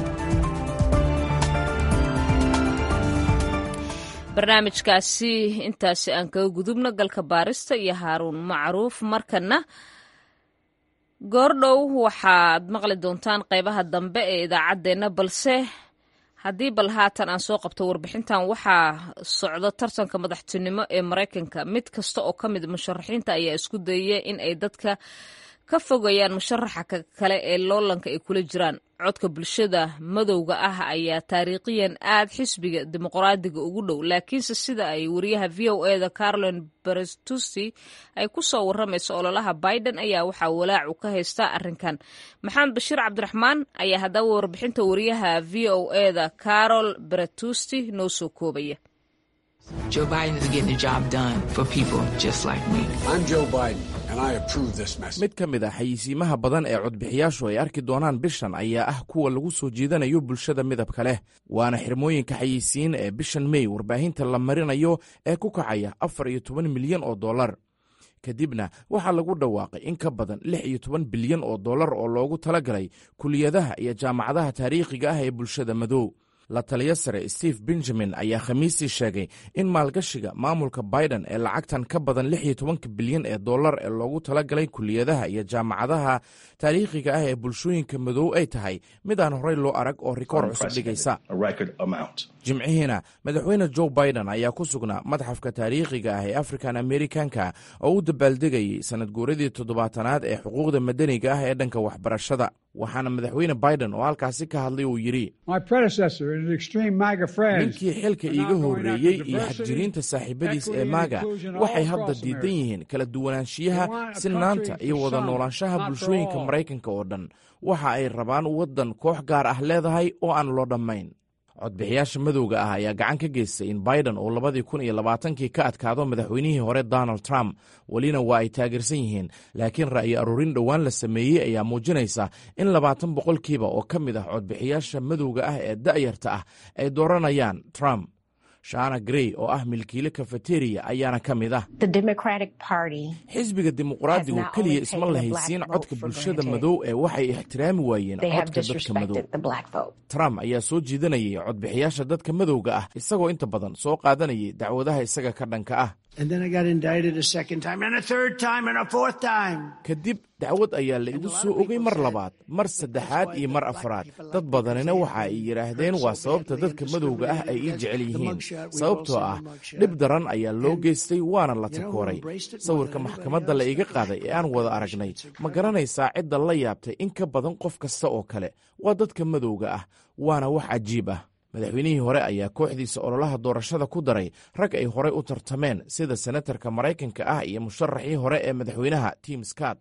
barnaamijkaasi intaasi aan kaga gudubno galka baarista iyo haaruun macruuf markana goordhow waxaad maqli doontaan qaybaha dambe ee idaacaddeenna balse haddii bal haatan aan soo qabto warbixintan waxaa socdo tartanka madaxtinimo ee maraykanka mid kasta oo ka mid musharaxiinta ayaa isku dayaya in ay dadka ka fogayaan musharaxa kale ee loolanka ay kula jiraan codka bulshada madowga ah ayaa taariikhiyan aad xisbiga dimuqraadiga ugu dhow laakiinse sida ay wariyaha v o eda carolin berestusi ay ku soo waramayso ololaha biden ayaa waxaa walaacu ka haystaa arrinkan maxamed bashiir cabdiraxmaan ayaa haddaba warbixinta wariyaha v o eda carol beretusti noo soo koobaya Joe Biden is getting the job done for people just like me. I'm Joe Biden, and I approve this message. mid ka mid ah xayisiimaha badan ee codbixiyaashu ay arki doonaan bishan ayaa ah kuwa lagu soo jiidanayo bulshada midabka leh waana xirmooyinka xayisiin ee bishan mey warbaahinta la marinayo ee ku kacaya afar iyo toban milyan oo dollar kadibna waxaa lagu dhawaaqay in ka badan lix iyo toban bilyan oo dollar oo loogu talagalay kuliyadaha iyo jaamacadaha taariikhiga ah ee bulshada madow la taliyo sare steve benjamin ayaa khamiistii sheegay in maalgashiga maamulka biden ee lacagtan ka badan lix iyo tobanka bilyan ee dollar ee loogu talagalay kuliyadaha iyo jaamacadaha taariikhiga ah ee bulshooyinka madow ay tahay mid aan horey loo arag oo rikoor cusub dhigaysa jimcihiina madaxweyne joe biden ayaa ku sugnaa madxafka taariikhiga ah ee african americanka oo u dabaaldegayay sanad guuradii toddobaatanaad ee xuquuqda madaniga ah ee dhanka waxbarashada waxaana madaxweyne biden oo halkaasi ka hadlay uu yidhi ninkii xilka iiga horreeyey iyo xadjiriinta saaxiibadiis ee maaga waxay hadda diidan yihiin kala duwanaanshiyaha sinaanta iyo wada noolaanshaha bulshooyinka maraykanka oo dhan waxa ay rabaan waddan koox gaar ah leedahay oo aan loo dhammayn codbixiyaasha madowga ah ayaa gacan ka geystay in biden uu labadii kun iyo labaatankii ka adkaado madaxweynihii hore donald trump welina waa ay taageersan yihiin laakiin ra'yi aruurin dhowaan la sameeyey ayaa muujinaysa in labaatan boqolkiiba oo ka mid ah codbixiyaasha madowga ah ee da'yarta ah ay dooranayaan trump shana grey oo ah milkiile kafeteriya ayaana ka mid ah xisbiga dimuqraadigu keliya isma lahaysiin codka bulshada madow ee waxay ixtiraami waayeen codka dadka madow trump ayaa soo jiidanayay codbixiyaasha dadka madowga ah isagoo inta badan soo qaadanayay dacwadaha isaga ka dhanka ah kadib dacwad ayaa la igu soo ogay mar labaad mar saddexaad iyo mar afraad dad badanina waxa ay yidhaahdeen waa sababta dadka madowga ah ay ii jecel yihiin sababtoo ah dhib daran ayaa loo geystay waana la takooray sawirka maxkamadda la iga qaaday ee aan wada aragnay ma garanaysaa cidda la yaabtay in ka badan qof kasta oo kale waa dadka madowga ah waana wax cajiib ah madaxweynihii hore ayaa kooxdiisa ololaha doorashada ku daray rag ay horey u tartameen sida senatarka maraykanka ah iyo musharaxii hore ee madaxweynaha tim scott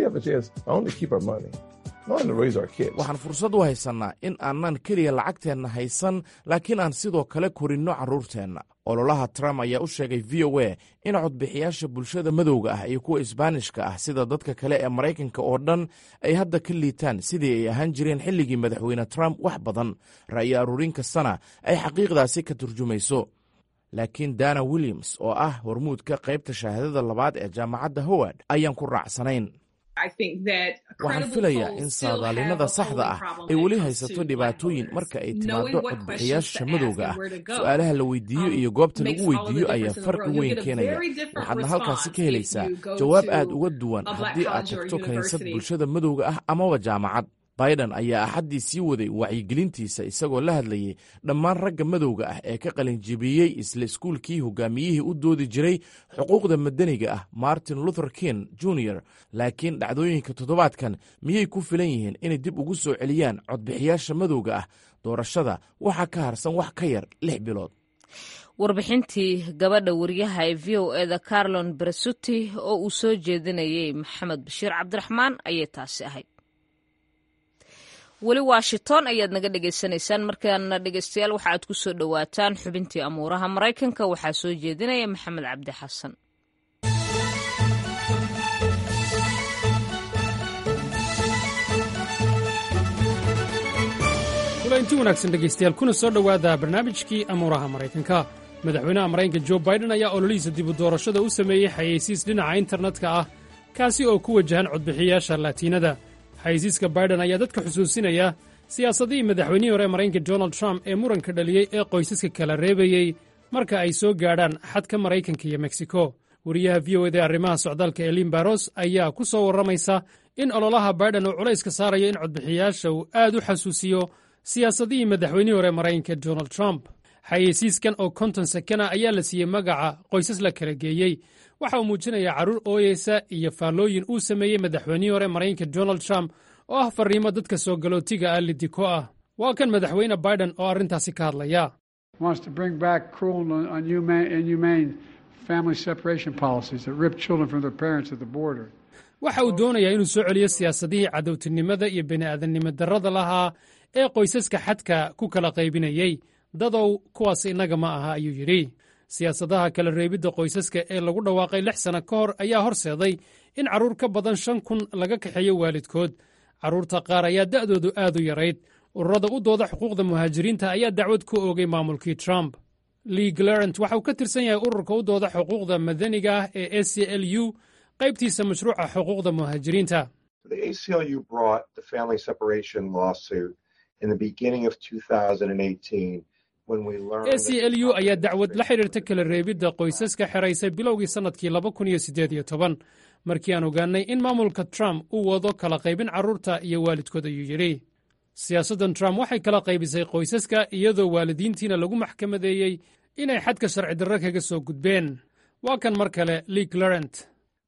waxaan fursad u haysannaa in aanan keliya lacagteenna haysan laakiin aan sidoo kale korinno carruurteenna ololaha trump ayaa u sheegay v o a in codbixiyaasha bulshada madowga ah iyo kuwa isbaanishka ah sida dadka kale ee maraykanka oo dhan ay hadda ka liitaan sidii ay ahaan jireen xilligii madaxweyne trump wax badan ra'yi aruurin kastana ay xaqiiqdaasi ka turjumayso laakiin dana williams oo ah hormuudka qaybta shahaadada labaad ee jaamacadda howard ayaan ku raacsanayn waxaan filayaa in saadaalinada saxda ah ay weli haysato dhibaatooyin marka ay timaado codbixiyaasha madowga ah su-aalaha la weydiiyo iyo goobta lagu weydiiyo ayaa farqi weyn keenaya waxaadna halkaasi ka helaysaa jawaab aad uga duwan haddii aad tagto kiniisad bulshada madowga ah amaba jaamacad baidan ayaa axaddii sii waday wacyigelintiisa isagoo la hadlayay dhammaan ragga madowga ah ee ka qalinjibiyey isla iskuulkii hogaamiyihii u doodi jiray xuquuqda madaniga ah martin luther king junior laakiin dhacdooyinka toddobaadkan miyay ku filan yihiin inay dib ugu soo celiyaan codbixiyaasha madowga ah doorashada waxaa ka harsan wax ka yar lix bilood warbixintii gabadha wariyaha ee v o eda carlon beresuti oo uu soo jeedinayay maxamed bashiir cabdiraxmaan ayay taasi ahayd weli washington ayaad naga dhagaysanaysaan markaana dhegeystayaal waxa aad ku soo dhowaataan xubintii amuuraha maraykanka waxaa soo jeedinaya maxamed cabdi xasan kulanti wanaagsan dhegaystayaal kuna soo dhowaada barnaamijkii amuuraha maraykanka madaxweynaha maraykanka jo baiden ayaa ololihiisa dibu doorashada u sameeyey xayeysiis dhinaca internetka ah kaasi oo ku wajahan codbixiyayaasha laatiinada xayeysiiska baiden ayaa dadka xusuusinaya siyaasadihii madaxweynihii hore maraykanka donald trump ee muranka dhaliyey ee qoysaska kala reebayey marka ay soo gaadhaan xadka maraykanka iyo meksiko wariyaha v o eda ee arrimaha socdaalka elin baros ayaa ku soo warramaysa in ololaha baiden uu culayska saarayo in codbixiyayaasha uu aad u xasuusiyo siyaasadihii madaxweynihii hore maraykanka donald trump xayeysiiskan oo konton sekana ayaa la siiyey magaca qoysas la kala geeyey waxa uu muujinayaa carruur ooyeysa iyo faallooyin uu sameeyey madaxweynihii hore maraykanka donald trump oo ah farriimo dadka soo galootiga ah lidiko ah waa kan madaxweyne baiden oo arrintaasi ka hadlaya waxa uu doonayaa inuu soo celiyo siyaasadihii cadowtinimada iyo bini'aadannimo darrada lahaa ee qoysaska xadka ku kala qaybinayey dadow kuwaas innaga ma aha ayuu yidhi siyaasadaha kala reebidda qoysaska ee lagu dhawaaqay lix sanno ka hor ayaa horseeday in carruur ka badan shan kun laga kaxeeyo waalidkood carruurta qaar ayaa da'doodu aad u yarayd ururada u dooda xuquuqda muhaajiriinta ayaa dacwad ku oogay maamulkii trump lee glarent waxa uu ka tirsan yahay ururka u dooda xuquuqda madaniga ah ee a c l u qaybtiisa mashruuca xuquuqda muhaajiriinta a c l u ayaa dacwad la xidhiirta kala reebidda qoysaska xeraysay bilowgii sannadkii laba kun iyo siddeed iyo toban markii aan ogaannay in maamulka trump uu wado kala qaybin carruurta iyo waalidkood ayuu yidhi siyaasaddan trump waxay kala qaybisay qoysaska iyadoo waalidiintiina lagu maxkamadeeyey inay xadka sharci darro kaga soo gudbeen waa kan mar kale lee clarent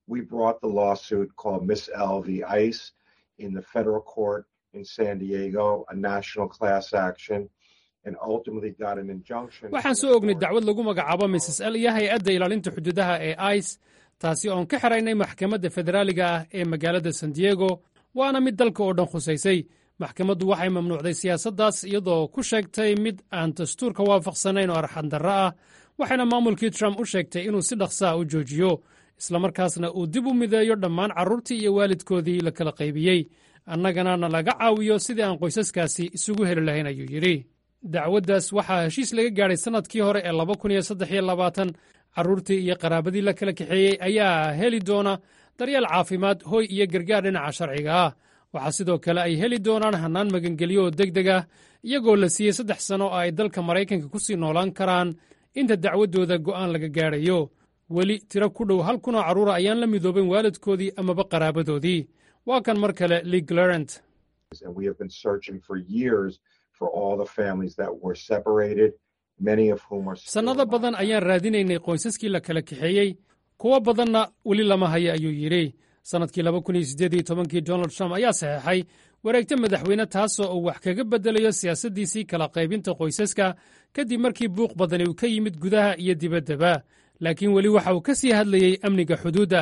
in the federal court in San Diego, a national class action, and ultimately got an injunction. waxaan soo ognay dacwad lagu magacaabo mrs l iyo hay-adda ilaalinta xuduudaha ee ice taasi oon ka xiraynay maxkamadda federaaliga ah ee magaalada san diego waana mid dalka oo dhan khusaysay maxkamaddu waxay mamnuucday siyaasaddaas iyadoo ku sheegtay mid aan dastuurka waafaqsanayn oo arxandarro ah waxayna maamulkii trump u sheegtay inuu si dhaqsaa u joojiyo islamarkaasna uu dib u mideeyo dhammaan carruurtii iyo waalidkoodii la kala qaybiyey annagana na laga caawiyo sidii aan qoysaskaasi isugu heli lahayn ayuu yidhi dacwaddaas waxaa heshiis laga gaadhay sannadkii hore ee laba kun iyo saddex iyo labaatan carruurtii iyo qaraabadii la kala kaxeeyey ayaa heli doona daryeel caafimaad hoy iyo gargaar dhinaca sharciga ah waxaa sidoo kale ay heli doonaan hannaan magangelyo oo deg deg ah iyagoo la siiyey saddex sanno oo ay dalka maraykanka ku sii noolaan karaan inta dacwaddooda go'aan laga gaadhayo weli tiro ku dhow hal kunoo carruura ayaan la midooben waalidkoodii amaba qaraabadoodii waa kan mar kale lee glarent And we have been searching for years for all the families that were separated, many of whom are still sannado badan ayaan raadinaynay qoysaskii la kala kaxeeyey kuwo badanna weli lama haya ayuu yidhi sannadkii laba kun iyo siddeed iyo tobankii donald trump ayaa saxeexay wareegta madaxweyne taasoo uu wax kaga beddelayo siyaasaddiisii kala qaybinta qoysaska kadib markii buuq badani uu ka yimid gudaha iyo dibaddaba laakiin weli waxa uu ka sii hadlayey amniga xuduudda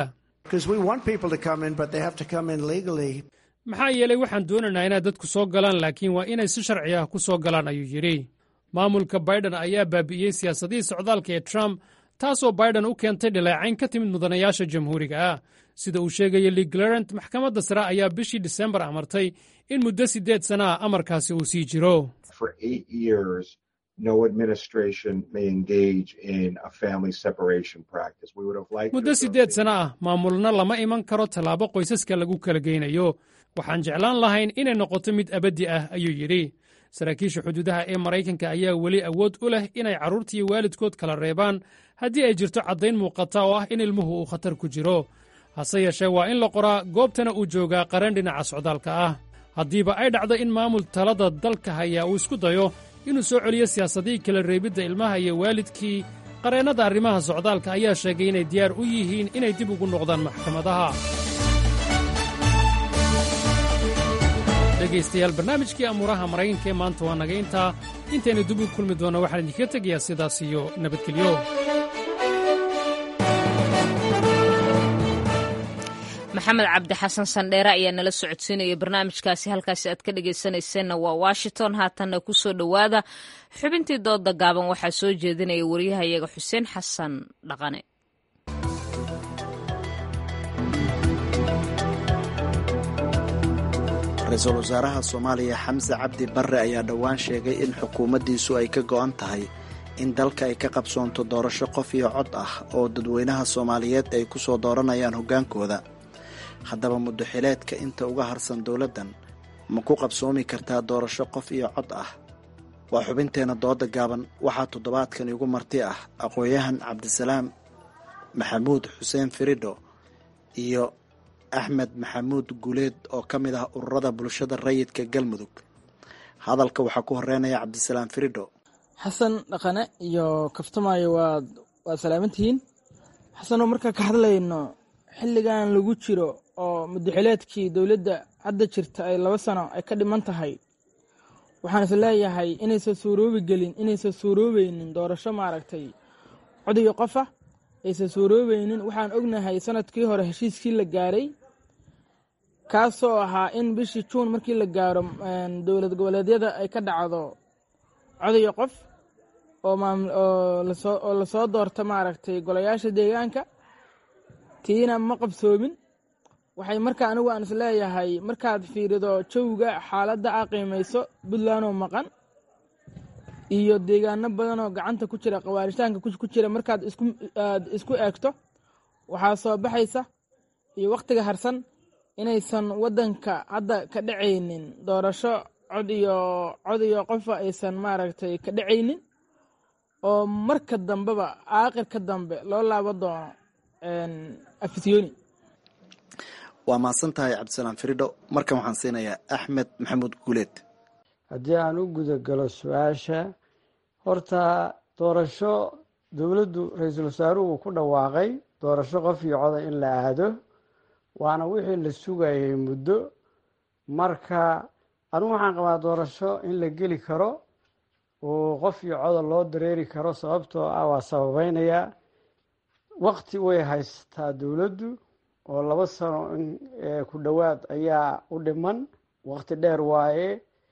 maxaa yeelay waxaan doonaynaa inay dadku soo galaan laakiin waa inay si sharci ah ku soo galaan ayuu yidhi maamulka baiden ayaa baabi'iyey siyaasadihii socdaalka ee trump taasoo baiden u keentay dhaleecayn ka timid mudanayaasha jamhuuriga ah sida uu sheegaya lee glarent maxkamadda sare ayaa bishii disembar amartay in muddo siddeed sana ah amarkaasi uu sii jiro for eight years. No administration may engage in a family separation practice. We would have liked muddo siddeed sana ah maamulna lama iman karo tallaabo qoysaska lagu kala geynayo waxaan jeclaan lahayn inay noqoto mid abaddi ah ayuu yidhi saraakiisha xuduudaha ee maraykanka ayaa weli awood u leh inay carruurta iyo waalidkood kala reebaan haddii ay jirto caddayn muuqata oo ah in ilmuhu uu khatar ku jiro hase yeeshee waa in la qoraa goobtana uu joogaa qaran dhinaca socdaalka ah haddiiba ay dhacdo in maamul talada dalka hayaa uu isku dayo inuu soo celiyo siyaasadihii kala reebidda ilmaha iyo waalidkii qareennada arrimaha socdaalka ayaa sheegay inay diyaar u yihiin inay dib ugu noqdaan maxkamadaha dhegaystayaal barnaamijkii amuuraha maraykanka ee maanta waa naga intaa intaynu dib u kulmi doonna waxaan idinkaga tegayaa sidaas iyo nabadgelyo maxamed cabdi xasan sandheere ayaa nala socodsiinaya barnaamijkaasi halkaasi aad ka dhegaysanayseena waa washington haatanna ku soo dhowaada xubintii dooda gaaban waxaa soo jeedinaya waryahayaga xuseen xasan dhaqane ra-iisul wasaaraha soomaaliya xamse cabdi barre ayaa dhowaan sheegay in xukuumaddiisu ay ka go'an tahay in dalka ay ka qabsoonto doorasho qof iyo cod ah oo dadweynaha soomaaliyeed ay ku soo dooranayaan hoggaankooda haddaba muddoxileedka inta uga harsan dowladdan ma ku qabsoomi kartaa doorasho qof iyo cod ah waa xubinteenna dooda gaaban waxaa toddobaadkan igu marti ah aqoon-yahan cabdisalaam maxamuud xuseen firidho iyo axmed maxamuud guuleed oo ka mid ah ururada bulshada rayidka galmudug hadalka waxaa ku horeynaya cabdisalaam firidho xasan dhaqane iyo kaftamaayo waad waad salaamantihiin xasanoo markaa ka hadlayno xilligan lagu jiro oo muddaxileedkii dowladda hadda jirta ay laba sano ay ka dhiman tahay waxaan is leeyahay inaysan suuroobi gelin inaysan suuroobeynin doorasho maaragtay codiga qofa aysan suuroobeynin waxaan ognahay sanadkii hore heshiiskii la gaaray kaasoo ahaa in bishii juun markii la gaaro dowlad goboleedyada ay ka dhacdo codiga qof oo lasoo doorto maaragtay golayaasha deegaanka tiina ma qabsoomin waxay marka anigu aan is leeyahay markaad fiirido jawga xaaladda a qiimayso puntlandoo maqan iyo deegaano badanoo gacanta ku jira qawaaritaanka ku jira markaad aad isku eegto waxaa soo baxaysa iyo wakhtiga harsan inaysan waddanka hadda ka dhacaynin doorasho cod iyo cod iyo qofa aysan maaragtay ka dhacaynin oo marka dambeba aakhirka dambe loo laabo doono afisyooni waa mahadsan tahay cabdisalaam firidho markan waxaan siinayaa axmed maxamuud guuleed haddii aan u gudagalo su-aasha horta doorasho dowladdu ra-iisul wasaaruhu ku dhawaaqay doorasho qof iyo coda in la aado waana wixii la sugayay muddo marka anigu waxaan qabaa doorasho in la geli karo oo qof iyo coda loo dareeri karo sababtoo ah waa sababeynayaa waqti way haysataa dowladdu oo laba sano in ku dhowaad ayaa u dhiman waqti dheer waaye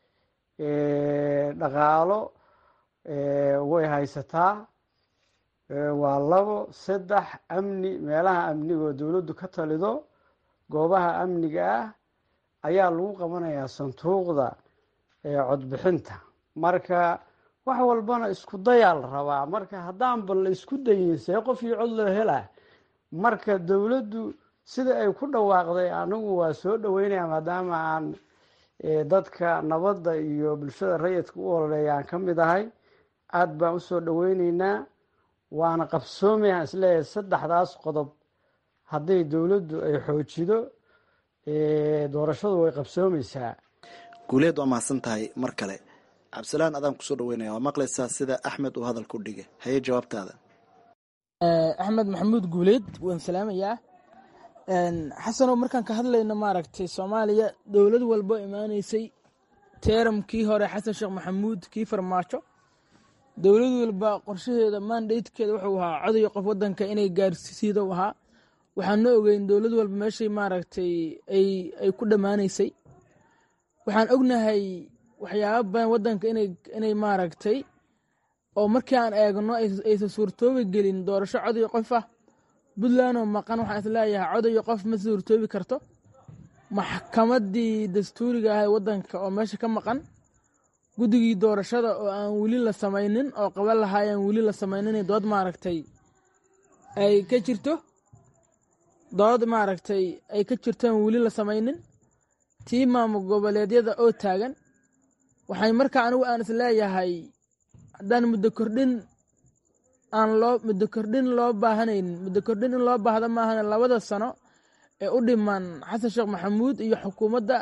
dhaqaalo way haysataa waa labo saddex amni meelaha amnigaoo dowladdu ka talido goobaha amniga ah ayaa lagu qabanayaa sanduuqda codbixinta marka wax walbana isku dayaa la rabaa marka haddaanba la isku dayin see qof iyo cod loo helaa marka dowladdu sida ay ku dhawaaqday anigu waa soo dhaweynaya maadaama aan dadka nabadda iyo bulshada rayidka u ololeeya aan ka mid ahay aada baan usoo dhaweyneynaa waana qabsoomayaan isleeyahay saddexdaas qodob hadday dowladdu ay xoojido doorashadu way qabsoomeysaa guuleed waa mahadsan tahay mar kale cabdisalaan adaan kusoo dhaweynaya waa maqlaysaa sida axmed uu hadalku dhigay haye jawaabtaada axmed maxamuud guuleed waan salaamayaa xasanow markaan ka hadlayno maaragtay soomaaliya dowlad walbo imaaneysay teeramkii hore xasan sheekh maxamuud kii farmaajo dowlad walba qorshaheeda mandatekeeda wuxuu ahaa codaya qof wadanka inay gaarsiido ahaa waxaan na ogeyn dowlad walba meeshay maaragtay ay ku dhammaaneysay waxaan ognahay waxyaaba badan wadanka inay maaragtay oo markii aan eegno aysan suurtoobi gelin doorasho codaya qof ah puntlandoo maqan waxaan isleeyahay codayo qof ma suurtoobi karto maxkamadii dastuuriga ahay wadanka oo meesha ka maqan guddigii doorashada oo aan weli la samaynin oo qaban lahaa aan weli la samaynin dood maaragtay ay ka jirto dood maaragtay ay ka jirto aan weli la samaynin tii maamul goboleedyada oo taagan waxay markaa anigu aan isleeyahay haddaan muddo kordhin aan loo muddo kordhin loo baahanaynin muddo kordhin in loo baahda maahan labada sano ee u dhiman xasan sheekh maxamuud iyo xukuumadda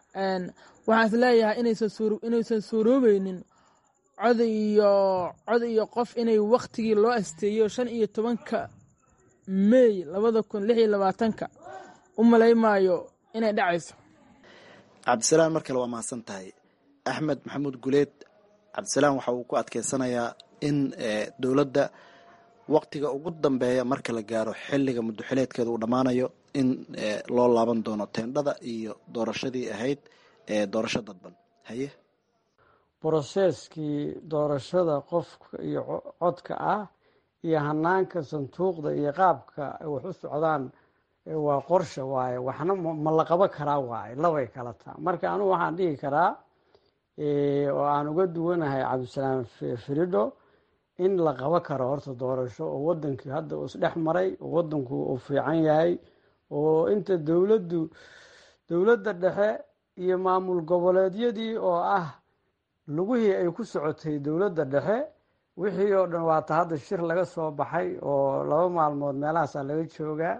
waxaan is leeyahay inaysan suuroobeynin cod iyo cod iyo qof inay waktigii loo asteeyo shan iyo tobanka mey labada kun lix iyo labaatanka u malaymaayo inay dhacayso cabdisalaan mar kale waa mahadsan tahay axmed maxamuud guleed cabdisalaan waxa uu ku adkeysanayaa in dowladda waktiga ugu dambeeya marka la gaaro xilliga muddoxileedkeeda uu dhammaanayo in loo laaban doono teendhada iyo doorashadii ahayd ee doorasho dadban haye broseskii doorashada qofka iyo codka ah iyo hanaanka sanduuqda iyo qaabka wax u socdaan waa qorsha waaye waxna ma la qabo karaa waaye labay kala taa marka anugu waxaan dhihi karaa oo aan uga duwanahay cabdisalaam firidho in la qabo karo horta doorasho oo wadankii hadda uu isdhex maray oo wadanku uu fiican yahay oo inta dowladdu dowladda dhexe iyo maamul goboleedyadii oo ah lugihii ay ku socotay dowladda dhexe wixii oo dhan waata hadda shir laga soo baxay oo laba maalmood meelahaasaa laga joogaa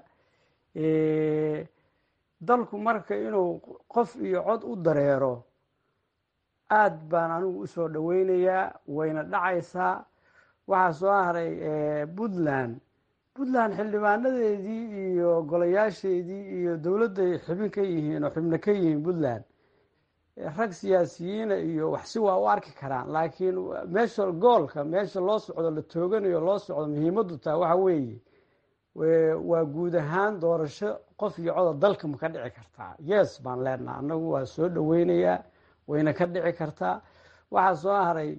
dalku marka inuu qof iyo cod u dareero aad baan anigu usoo dhoweynayaa wayna dhacaysaa waxaa soo haray puntland puntland xildhibaanadeedii iyo golayaasheedii iyo dowladday xibin ka yihiin oo xibno ka yihiin puntland rag siyaasiyiina iyo waxsi waa u arki karaan laakiin meesha goolka meesha loo socdo la tooganayo loo socdo muhiimaddu taa waxa weeye waa guud ahaan doorasho qof iyo coda dalka ma ka dhici kartaa yes baan leenaha annagu waa soo dhoweynayaa wayna ka dhici kartaa waxaa soo haray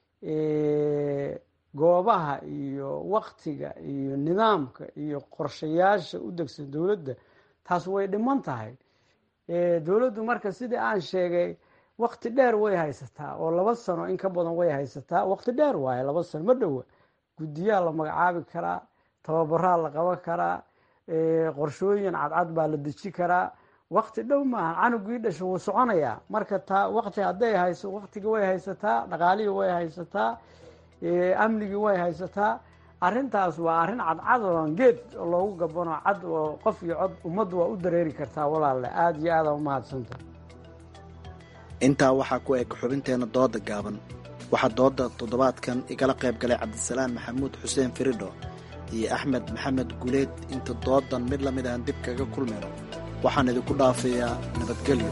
goobaha iyo waktiga iyo nidaamka iyo qorshayaasha u degsan dowladda taas way dhiman tahay dowladdu marka sidii aan sheegay wakti dheer way haysataa oo laba sano in ka badan way haysataa wakti dheer waaye laba sano ma dhowa guddiyaa la magacaabi karaa tababaraa la qaban karaa qorshooyin cadcad baa la deji karaa wakti dhow maaha canugii dhasha wuu soconayaa marka taa wakti hadday hayso waktigii way haysataa dhaqaalihii way haysataa amnigii way haysataa arrintaas waa arrin cadcad oo geed loogu gabano cad oo qof iyo cod ummaddu waa u dareeri kartaa walaalle aada iyo aada umahadsanta intaa waxaa ku eg xubinteena dooda gaaban waxaa dooda toddobaadkan igala qayb galay cabdisalaan maxamuud xuseen firidho iyo axmed maxamed guleed inta doodan mid lamid aan dib kaga kulmayno waxaan idinku dhaafayaa nabadgelyo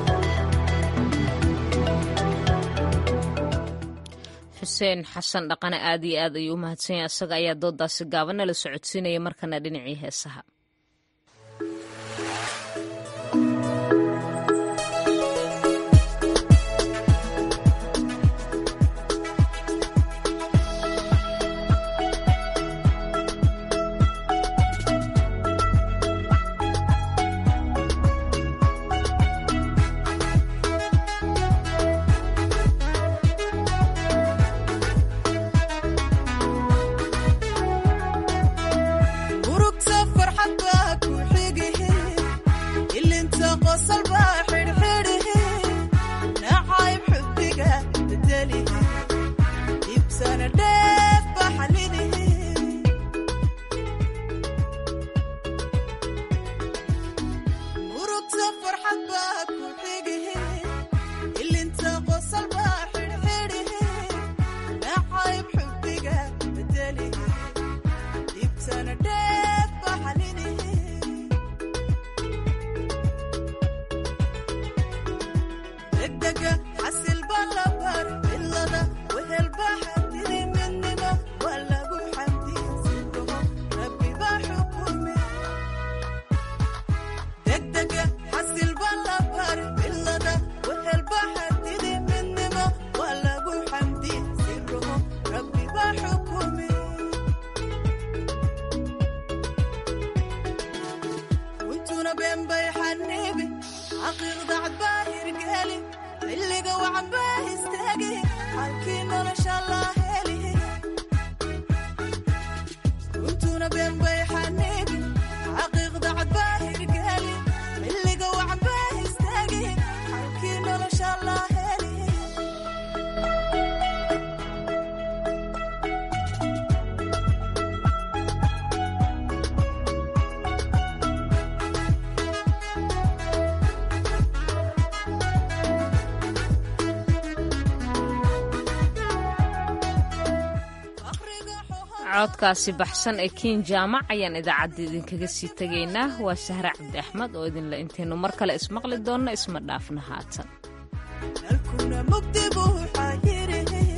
xuseen xasan dhaqane aad iyo aad ayuu u mahadsanya isaga ayaa doodaasi gaabanna la socodsiinaya markana dhinacii heesaha codkaasi baxsan ee kiin jaamac ayaan idaacadda idinkaga sii tegaynaa waa sahre cabdi axmed oo idinle intaynu mar kale ismaqli doonno isma dhaafna haatan